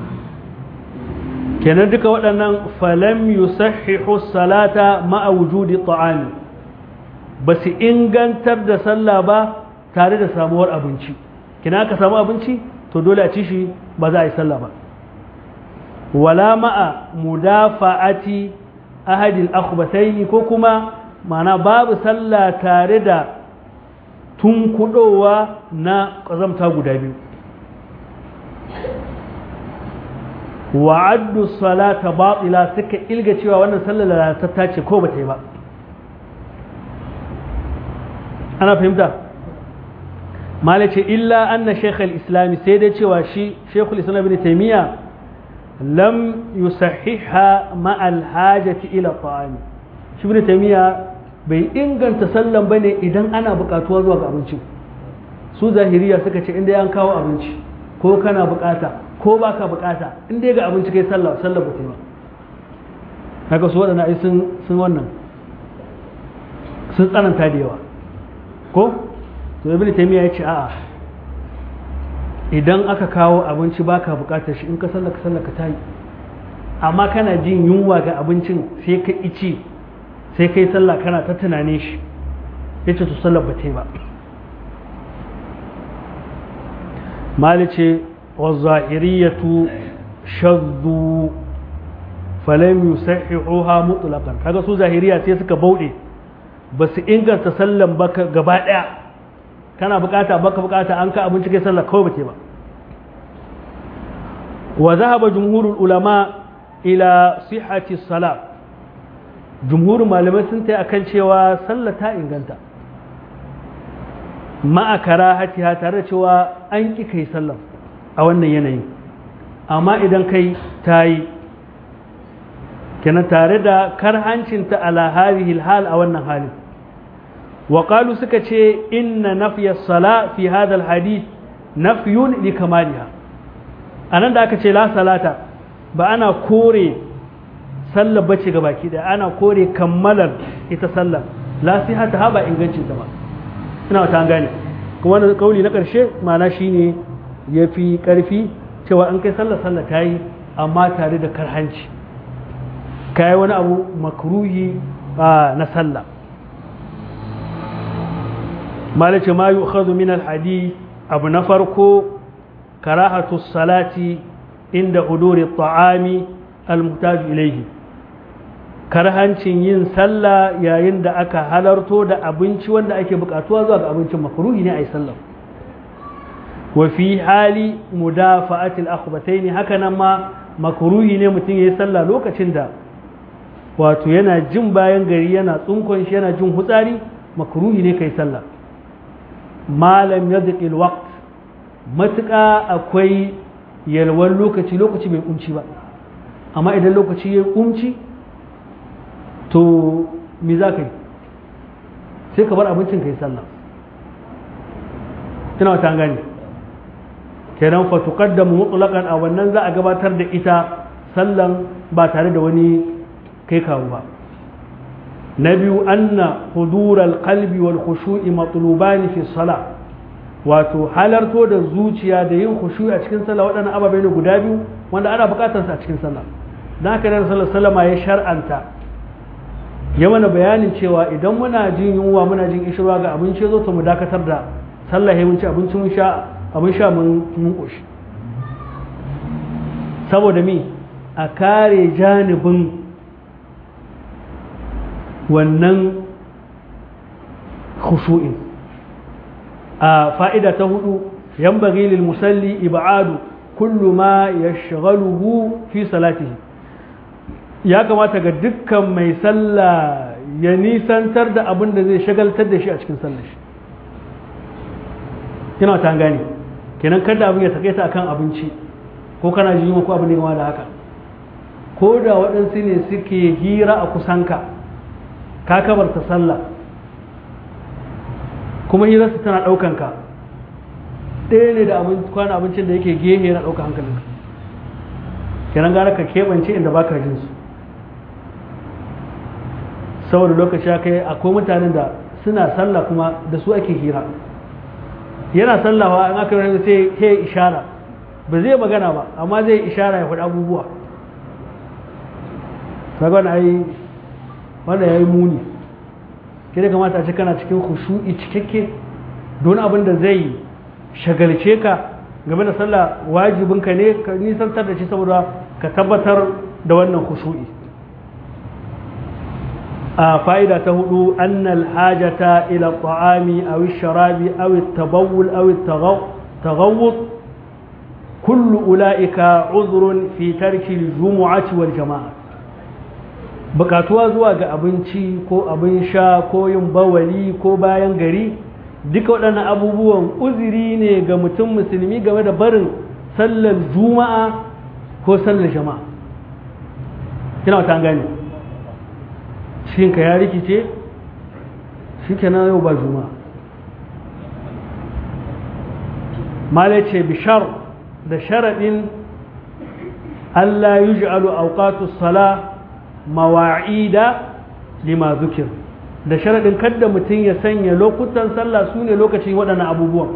kenan duka waɗannan falam yusahhihu salata ma'a wujudi ta'ami ba su ingantar da sallah ba tare da samuwar abinci kina ka samu abinci to dole a ci shi ba za a yi sallah ba wala ma'a mudafa'ati ahadil akhbathaini ko kuma mana babu sallah tare da tunkudowa na ƙazamta guda biyu wa'addu salata batila suka ilga cewa wannan sallar lalatatta ce ko ba ta yi ba ana fahimta malace illa anna shekul islami sai dai cewa shi shekul islam ibn taimiyya lam yusahhiha ma'al hajati ila ta'ami shi ibn taimiyya bai inganta sallan bane idan ana buƙatuwa zuwa ga abinci su zahiriya suka ce inda an kawo abinci ko kana buƙata ko baka buƙata inda ga abinci kai sallah sallah ba ta ba haka su waɗanda ai sun sun wannan sun tsananta da yawa ko to ibn taymiya ya ce a'a idan aka kawo abinci baka bukatar shi in ka sallaka sallaka ta yi amma kana jin yunwa ga abincin sai ka ici sai kai sallah kana ta tunanin shi ya ce to sallar ba ta ba malice wa zahiriyatu shaddu falam yusahihuha mutlaqan kaga su zahiriya sai suka bauɗe ba su inganta sallan ba gaba ɗaya kana bukata baka bukata an ka abinci kai sallar kawai bace ba wa zahaba jumhurul ulama ila sihhati salat jumhurin malamai sun tai akan cewa sallah ta inganta ma'a karahatiha tare da cewa an ki kai sallah a wannan yanayin amma idan kai ta yi kenan tare da karhancinta ala hadhihi hal a wannan halin wa qalu suka ce inna nafya sala fi hadha alhadith nafyun li kamaliha anan da aka ce la salata ba ana kore sallar bace ga baki daya ana kore kammalar ita sallar la sihata ha ba ingancin ta ba ina wata gane kuma wannan kauli na karshe ma'ana shine yafi karfi cewa an kai sallar sallar tayi amma tare da karhanci kai wani abu makruhi na sallah malace ma yu'khadhu min al-hadith abu na farko karahatu salati inda huduri ta'ami al-muhtaj ilayhi karhancin yin sallah yayin da aka halarto da abinci wanda ake bukatuwa zuwa ga abincin makruhi ne ayi sallah wa fi hali mudafa'ati al-akhbatayn haka nan ma makruhi ne mutum yayi sallah lokacin da wato yana jin bayan gari yana tsunkon shi yana jin hutsari makruhi ne kai sallah malam yadqil waqt matuƙa akwai yalwan lokaci lokaci bai kunci ba amma idan lokaci ya kunci to me za ka yi sai ka bar abincin ka yi sallah ina wata gani kenan fa tuqaddamu mutlaqan a wannan za a gabatar da ita sallan ba tare da wani kai kawo ba na biyu anna hudural qalbi wal khushu'i matlubani fi salah wato halarto da zuciya da yin khushu'i a cikin sallah waɗannan ababai ne guda biyu wanda ana buƙatar su a cikin sallah dan haka da sallallahu sallama ya shar'anta ya mana bayanin cewa idan muna jin yunwa muna jin ishirwa ga abinci zo to mu dakatar da sallah mun ci abinci mun sha abin sha mun mun koshi saboda mi a kare janibin wannan khushu'in a fa'ida ta hudu yan lil musalli ibadu kullu ma yashghaluhu fi salatihi ya kamata ga dukkan mai sallah ya nisantar da abin da zai shagaltar da shi a cikin sallar shi kina ta gane kenan kada abin ya takaita akan abinci ko kana ji ko abin da da haka ko da waɗansu ne suke hira a kusanka ka kabarta sallah kuma hirarsa tana ɗaukan ka ɗaya ne da kwana abincin da yake gehe na ɗauka hankalinka kenan gara ka keɓance inda ba ka jinsu saboda lokaci ya kai akwai mutanen da suna sallah kuma da su ake hira yana sallawa in aka yi sai ya ishara ba zai magana ba amma zai ishara ya faɗi abubuwa sagon ai wanda ya yi muni kira kamata a ce kana cikin khushu'i cikakke don abin da zai shagalce ka game da sallah wajibinka ne ka nisantar da shi saboda ka tabbatar da wannan khushu'i a fa'ida ta hudu annal hajata ila ta'ami aw sharabi aw at-tabawul aw at-taghawwud kullu ulaika uzrun fi tarki al-jumu'ati wal jama'a bukatuwa zuwa ga abinci ko abin sha ko yin bawali ko bayan gari duka waɗannan abubuwan uziri ne ga mutum musulmi game da barin sallar juma'a ko sallar jama'a kina wata gani ka ya rikice shi kenan yau ba juma'a mala ce bishar da sharaɗin Allah yi ji'alu auqatu sala mawa'ida lima zukir da sharaɗin kadda mutum ya sanya lokutan sallah su ne lokacin waɗannan abubuwan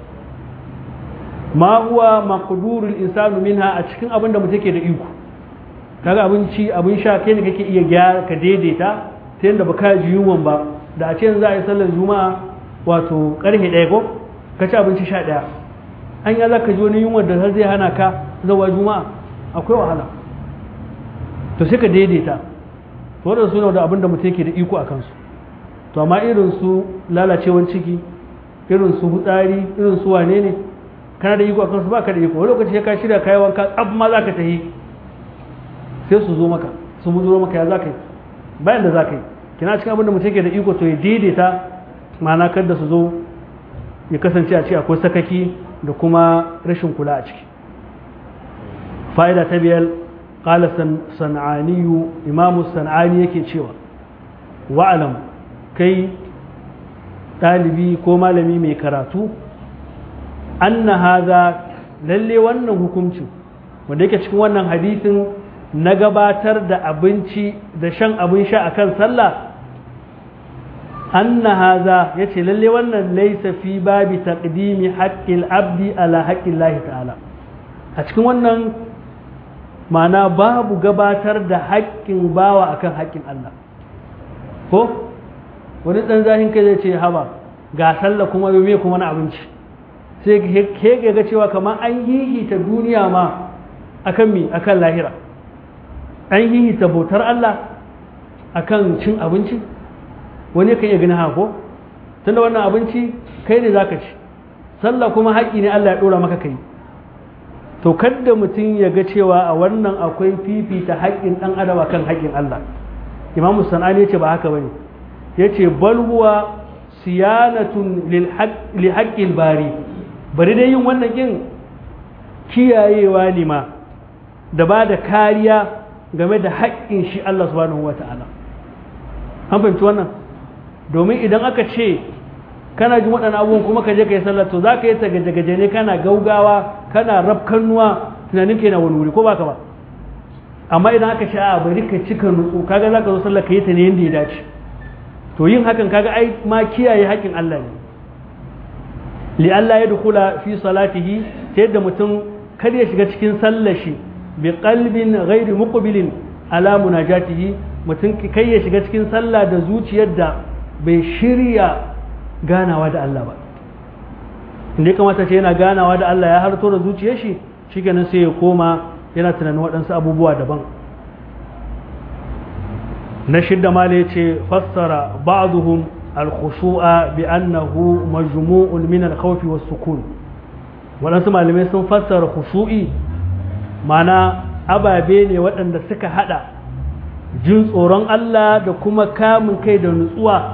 ma huwa maqdurul insanu minha a cikin abin da mutum ke da iko kaga abinci abin sha kai ne kake iya gyara ka daidaita ta yadda baka ji yunwan ba da a ce yanzu za a yi sallar juma'a wato karfe ɗaya ko ka ci abinci sha ɗaya an ya za ka ji wani yunwar da har zai hana ka zawa juma'a akwai wahala to sai ka daidaita to waɗanda suna da abin da mutum yake da iko a kansu to amma irin su lalacewan ciki irin su hutsari irin su wane ne kana da iko a kansu ba ka da iko wani lokaci ka shirya kayi wanka tsab ma za ka tafi sai su zo maka su mu zo maka ya za ka yi bayan da za ka yi kina cikin abin da mutum yake da iko to ya daidaita ma'ana kar da su zo ya kasance a ce akwai sakaki da kuma rashin kula a ciki fa'ida ta biyar qala san'aniyu imamu san'ani yake cewa wa'alam kai ɗalibi ko malami mai karatu anna haza lalle wannan hukuncin wanda yake cikin wannan hadisin na gabatar da abinci da shan abin sha akan sallah anna haza yace lalle wannan laysa fi babi taqdimi haqqil abdi ala haqqillahi ta'ala a cikin wannan ma'ana babu gabatar da haƙƙin bawa akan haƙƙin Allah ko wani ɗan zahin kai zai ce haba ga sallah kuma me kuma na abinci sai ke ga cewa kamar an hihita duniya ma akan mi akan lahira an hihita bautar Allah akan cin abinci wani kan iya gani haka ko tunda wannan abinci kai ne zaka ci sallah kuma haƙƙi ne Allah ya ɗora maka kai to kadda mutum ya ga cewa a wannan akwai fifita haƙƙin ɗan adam akan haƙƙin Allah imamu sanani ya ce ba haka bane ya ce bal huwa siyanatun li haƙƙin bari bari dai yin wannan kin kiyayewa ne ma da ba da kariya game da haƙƙin shi Allah subhanahu wa ta'ala an fahimci wannan domin idan aka ce kana jin waɗannan abubuwan kuma ka je ka yi sallar to za ka yi ta gaje-gaje ne kana gaugawa kana rafkannuwa tunanin ka yana wani wuri ko baka ba amma idan aka ce a bari ka cika nutsu kaga za ka zo sallar ka yi ta ne yadda ya dace to yin hakan kaga ai ma kiyaye haƙƙin Allah ne li Allah ya dukula fi salatihi ta yadda mutum kar ya shiga cikin sallar shi bi qalbin ghairi muqbilin ala munajatihi mutum kai ya shiga cikin sallah da zuciyar da bai shirya ganawa da Allah ba inda ya kamata ce yana ganawa da Allah ya harto da zuciyar shi shikenan sai ya koma yana tunanin waɗansu abubuwa daban na shidda ma ya ce fassara ba'duhum al-khushu'a bi annahu majmu'un min al-khawfi was-sukun waɗansu malamai sun fassara khushu'i mana ababe ne waɗanda suka hada jin tsoron Allah da kuma kamun kai da nutsuwa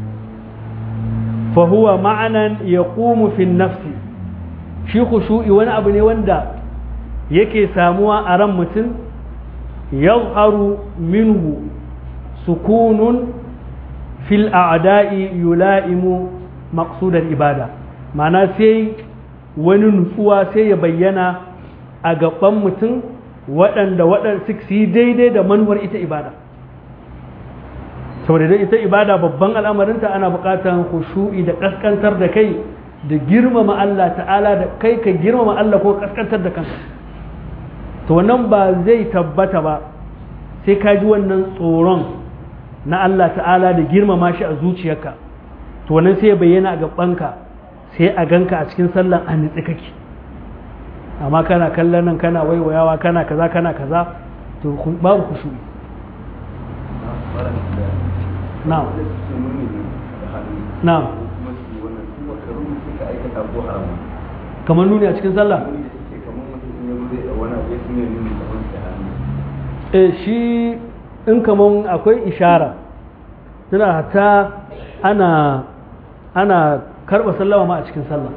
fa huwa ma'anan yaqumu fi nafsi shi khushu'i wani abu ne wanda yake samuwa a ran mutum yazharu minhu sukunun fil a'da'i yula'imu maqsudal ibada ma'ana sai wani nutsuwa sai ya bayyana a gaban mutum waɗanda waɗanda su yi daidai da manuwar ita ibada saboda ita ibada babban al'amarinta ana buƙatar khushu'i da ƙasƙantar da kai da girmama Allah ta'ala da kai ka girmama Allah ko ƙasƙantar da kanka to wannan ba zai tabbata ba sai ka ji wannan tsoron na Allah ta'ala da girmama shi a zuciyarka to wannan sai ya bayyana a gabanka sai a ganka a cikin sallan a nitsi kake amma kana kallon nan kana waiwayawa kana kaza kana kaza to babu kushu na'am na'am kamar nuni a cikin sallah eh shi in kaman akwai ishara tana hata ana ana karba sallama ma a cikin sallah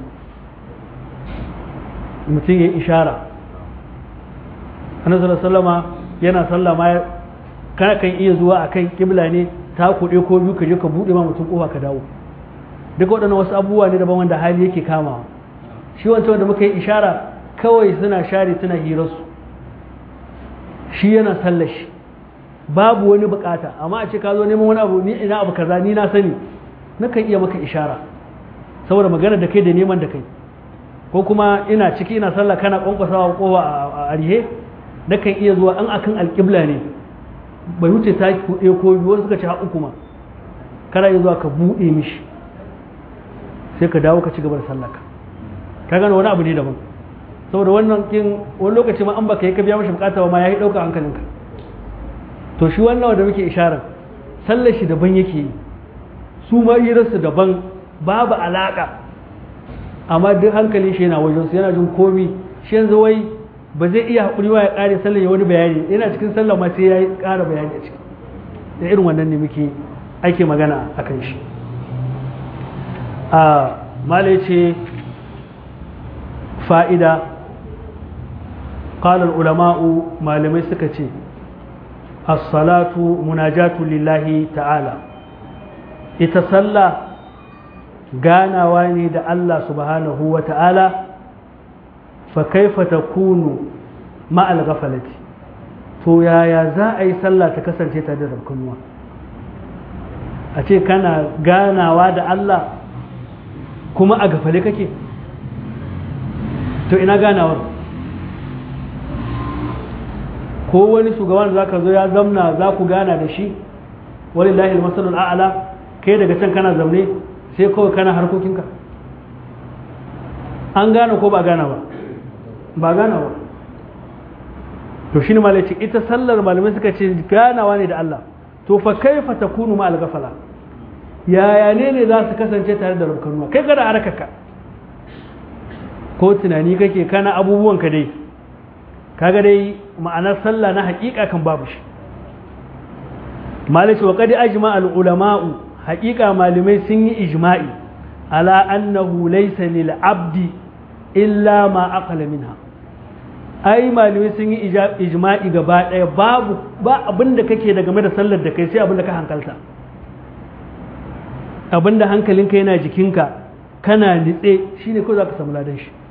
mutum ya ishara annabi sallama yana sallama kana kan iya zuwa akan kibla ne ta kuɗe ko biyu ka je ka buɗe ma mutum kofa ka dawo duka waɗannan wasu abubuwa ne daban wanda hali yake kamawa shi wancan wanda muka yi ishara kawai suna share suna hirarsu shi yana sallar shi babu wani bukata amma a ce ka zo neman wani abu ni ina abu kaza ni na sani nakan iya maka ishara saboda magana da kai da neman da kai ko kuma ina ciki ina sallah kana kwankwasawa kowa a arihe nakan iya zuwa an akan alƙibla ne bai wuce ta kuɗe ko biyu wasu suka ci haƙu kuma kana yi zuwa ka buɗe mishi sai ka dawo ka ci gaba da sallaka ka gane wani abu ne daban saboda wannan kin wani lokaci ma an baka yi ka biya mashi bukata ba ma ya yi ɗauka hankalinka to shi wannan wanda muke isharar sallar shi daban yake yi su ma hirarsu daban babu alaƙa amma duk hankalin shi yana wajen su yana jin komi shi yanzu wai ba zai iya haƙuri wa ya ƙare sallar ya wani bayani yana cikin sallar ma sai ya yi ƙara bayani a ciki da irin wannan ne muke ake magana a kan shi a malai ce fa'ida ƙalar ulama'u malamai suka ce as-salatu munajatu lillahi ta'ala ita sallah ganawa ne da Allah subhanahu wa ta'ala fa kaifa takunu ma'al ghafalati to yaya za a yi sallah ta kasance tare da rabkanuwa a ce kana ganawa da Allah kuma a gafale kake to ina ganawar ko wani shugaban da zaka zo ya zamna za ku gana da shi walillahi almasalul a'la kai daga can kana zamne sai kawai kana harkokinka an gane ko ba gana ba ba gana ba to shi ne malaci ita sallar malamai suka ce ganawa ne da Allah to fa kaifa takunu ma al-ghafala yaya ne ne za su kasance tare da rukunuwa kai kada harkarka ko tunani kake kana abubuwan ka dai kaga dai ma'anar sallah na haƙiƙa kan babu shi malaci wa qad ajma al-ulama'u haƙiƙa malamai sun yi ijma'i ala annahu laysa lil abdi illa ma aqala minha ai malamai sun yi ijma'i gaba ɗaya babu ba abinda kake da game da sallar da kai sai abinda ka hankalta abinda hankalinka yana jikinka kana nitse shine ko za ka samu ladan shi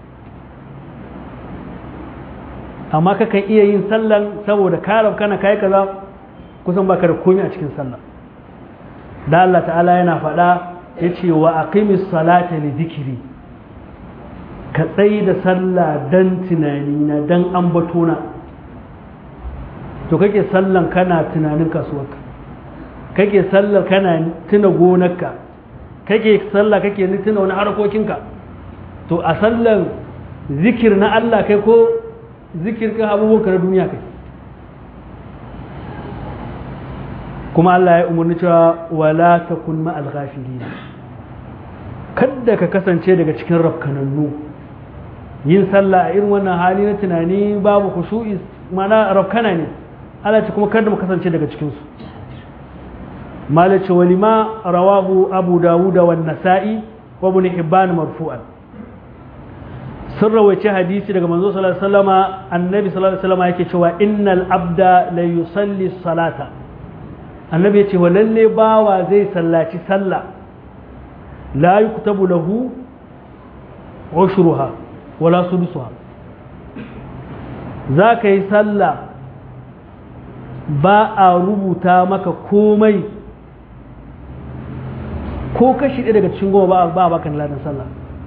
amma kakan iya yin sallan saboda karab kana kai kaza kusan baka da komai a cikin sallah da Allah ta'ala yana faɗa yace wa aqimis salata li dhikri ka tsayi da sallah dan tunanina dan ambatona to kake sallan kana tunanin kasuwarka kake sallar kana tuna gonarka kake sallah kake tuna wani harkokinka to a sallan zikir na Allah kai ko zikir kan abubuwanka na duniya kai kuma Allah ya umarni cewa wala takun ma'al ghafilin kada ka kasance daga cikin rafkanannu yin sallah a irin wannan hali na tunani babu khushu'i mana rafkana ne Allah ce kuma kada mu kasance daga cikin su malace walima rawahu abu dawud wa nasa'i wa ibn hibban marfu'an sun rawace hadisi daga manzo sallallahu alaihi wasallama annabi sallallahu alaihi wasallama yake cewa innal abda la yusalli salata annabi ya ce wa lalle bawa zai sallaci sallah la yuktabu lahu ushruha wala sudusuha za ka yi sallah ba a rubuta maka komai ko kashi ɗaya daga cikin goma ba a baka ladan sallah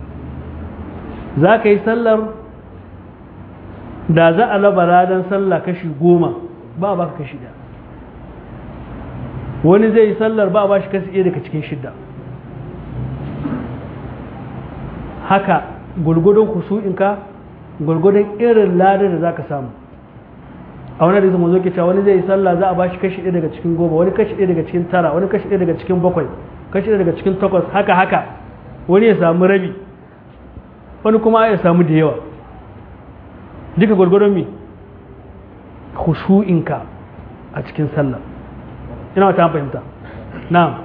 za ka yi sallar da za a laba ladan sallah kashi goma ba a baka kashi ɗaya wani zai yi sallar ba a ba shi kashi ɗaya daga cikin shidda haka gurgudun kusu'inka gurgudun irin ladar da za ka samu a wani rizama zo ke cewa wani zai yi sallah za a ba shi kashi ɗaya daga cikin goma wani kashi ɗaya daga cikin tara wani kashi ɗaya daga cikin bakwai kashi ɗaya daga cikin takwas haka haka wani ya samu rabi wani kuma ya samu da yawa duka gurgudun mi kushu'inka a cikin sallah ina wata fahimta na'am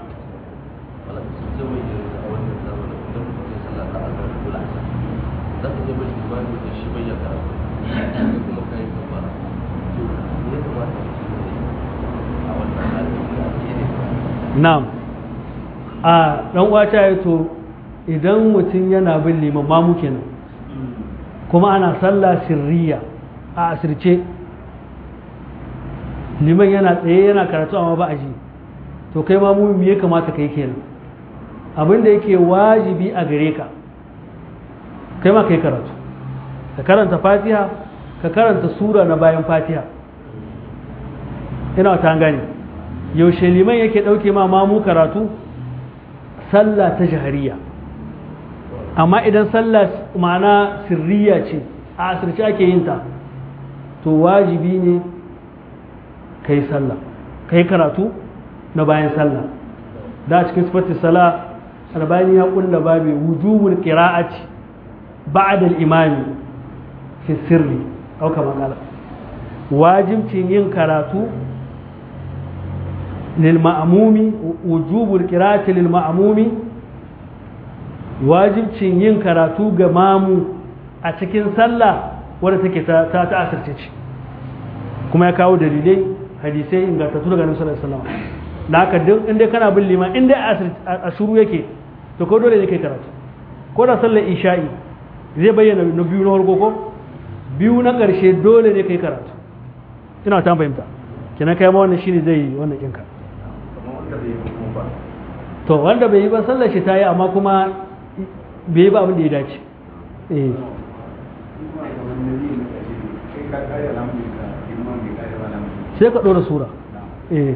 na'am a dan wata ya to idan mutum yana bin liman mamu kenan kuma ana sallah sirriya a asirce liman yana tsaye yana karatu amma ba a ji to kai ma mu ya kamata kai kenan abin da yake wajibi a gare ka kai ma kai karatu ka karanta fatiha ka karanta sura na bayan fatiha ina ta gane yaushe liman yake ɗauke ma mamu karatu sallah ta jahariya amma idan sallah ma'ana sirriya ce a asirce ake yin ta to wajibi ne ka yi sallah ka yi karatu na bayan sallah da cikin sifati sala albani ya kulla babu wujubul qira'ati ba'da al-imami fi sirri au kama kala wajibcin yin karatu lil ma'mumi wujubul qira'ati lil ma'mumi wajibcin yin karatu ga mamu a cikin sallah wadda take ta ta asirce ce kuma ya kawo dalilai hadisai ingantattu daga nabi sallallahu alaihi wasallam da haka duk inda kana bin liman inda a shuru yake to ko dole ne kai karatu ko da sallar isha'i zai bayyana na biyu na farko ko biyu na ƙarshe dole ne kai karatu ina ta fahimta kenan kai ma wannan shine zai wannan kinka to wanda bai yi ba sallar shi ta yi amma kuma bai yi ba abin da ya dace eh sai ka ɗora sura eh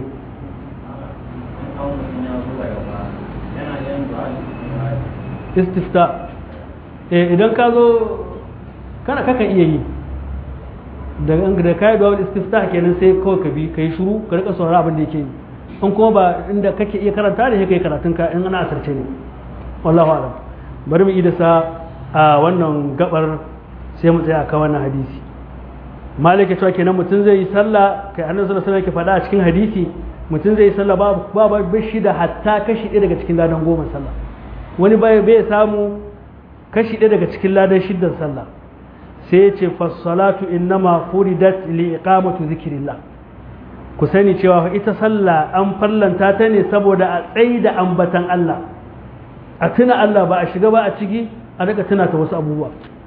istifta eh idan ka zo kana kakan iya yi da da kai da istifta kenan sai kawai ka bi kai shiru ka rika saurara abin da yake yi in kuma ba inda kake iya karanta da kai karatun ka in ana asarce ne wallahu alam bari mu idasa a wannan gabar sai mu tsaya akan wannan hadisi malik ya cewa kenan mutum zai yi sallah kai annabi sallallahu alaihi wasallam ke faɗa a cikin hadisi mutum zai yi sallah ba ba ba shi da hatta kashi ɗaya daga cikin ladan goma sallah wani bai bai samu kashi ɗaya daga cikin ladan shiddan sallah sai ya ce fassalatu innama furidat li iqamatu zikrillah ku sani cewa ita sallah an fallanta ta ne saboda a tsayi da ambatan Allah a tuna Allah ba a shiga ba a ciki a daga tuna ta wasu abubuwa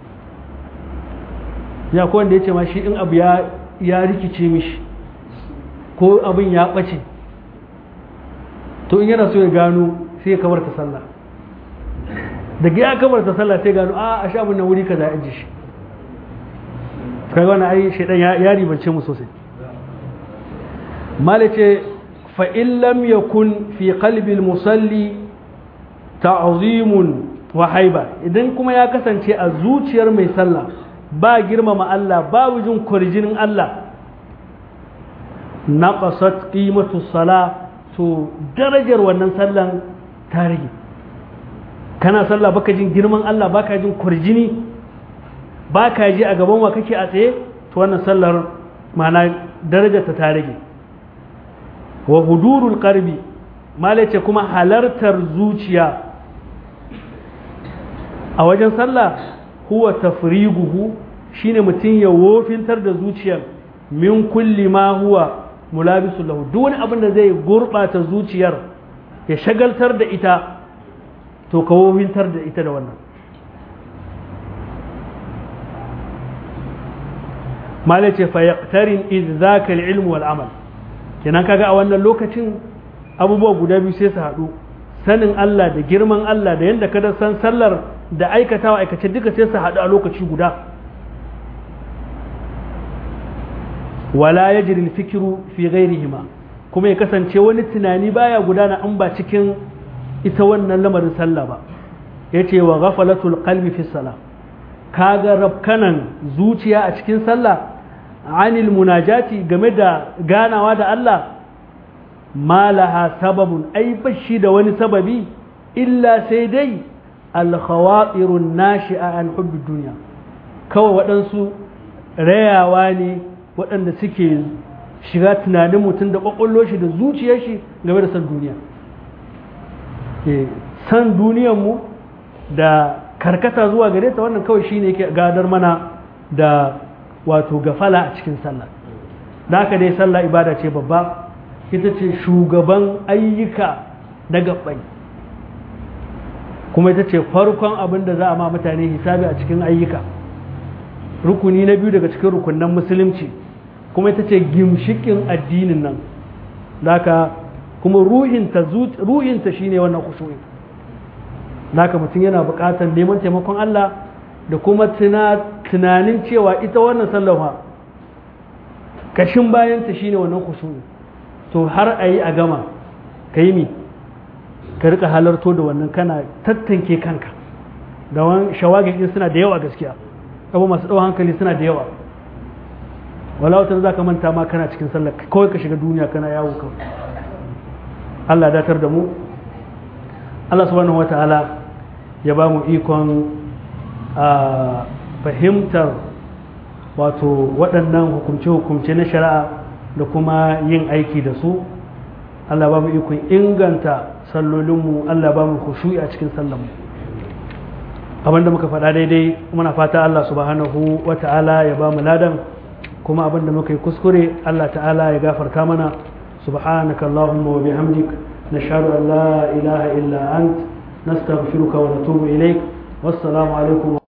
ya ko wanda ya ce ma shi in abu ya ya rikice mishi ko abin ya ɓace to in yana so ya gano sai ya kamar ta sallah daga ya kamar ta sallah sai gano a a sha abin nan wuri kaza ya ji shi kai wani ai shaidan ya ribance mu sosai malice fa in lam yakun fi qalbi musalli ta'zimun wa haiba idan kuma ya kasance a zuciyar mai sallah ba girmama Allah babu jin kurjinin Allah naqasat qimatu sala to darajar wannan sallan ta rage kana sallah baka jin girman Allah baka jin kurjini baka ji a gaban wa kake a tsaye to wannan sallar ma'ana darajar ta ta rage wa hudurul qalbi malace kuma halartar zuciya a wajen sallah huwa tafriguhu shine mutum ya wofintar da zuciyar min kulli ma huwa mulabisu lahu duk wani abin da zai gurbata zuciyar ya shagaltar da ita to ka wofintar da ita da wannan mala ce fa yaqtarin idh zaka al-ilm wal amal kenan kaga a wannan lokacin abubuwa guda biyu sai su haɗu sanin Allah da girman Allah da yadda kada san sallar da aikatawa aikace duka sai su haɗu a lokaci guda wala ya jirin fikiru fi ghairihima kuma ya kasance wani tunani baya gudana an ba cikin ita wannan lamarin sallah ba ya ce wa ghafalatul qalbi fi sala kaga rabkanan zuciya a cikin sallah anil munajati game da ganawa da Allah ma laha sababun ai bashi da wani sababi illa sai dai alkhawatirun nashi'a an hubbi duniya kawai waɗansu rayawa ne waɗanda suke shiga tunanin mutum da ƙwaƙwallo shi da zuciyar shi game da san duniya san duniyanmu da karkata zuwa gare ta wannan kawai shine yake gadar mana da wato gafala a cikin sallah da haka dai sallah ibada ce babba ita ce shugaban ayyuka na gabbai kuma ita ce farkon abin da za a ma mutane hisabi a cikin ayyuka rukuni na biyu daga cikin rukunan musulunci kuma ita ce gimshikin addinin nan haka kuma ruhinta ruhinta shine wannan kusuri haka mutum yana buƙatar neman taimakon Allah da kuma tunanin cewa ita wannan sallafa kashin bayanta shine wannan kusuri to har a yi a gama ka yi mi ka rika halarto da wannan kana tattanke kanka da wani shawagin din suna da yawa gaskiya abu masu ɗau hankali suna da yawa wala watan za ka manta ma kana cikin sallar kawai ka shiga duniya kana yawo kan Allah datar da mu Allah subhanahu wata'ala ya ba mu ikon a fahimtar wato waɗannan hukumce-hukumce na shari'a da kuma yin aiki da su Allah ba mu ikon inganta sallolinmu Allah ba mu khushu'i a cikin sallanmu abinda muka faɗa daidai muna fata Allah subhanahu wa ta'ala ya ba mu ladan kuma abinda muka yi kuskure Allah ta'ala ya gafarta mana subhanaka Allahumma wa bihamdik nashhadu an la ilaha illa ant nastaghfiruka wa natubu ilaik wassalamu alaikum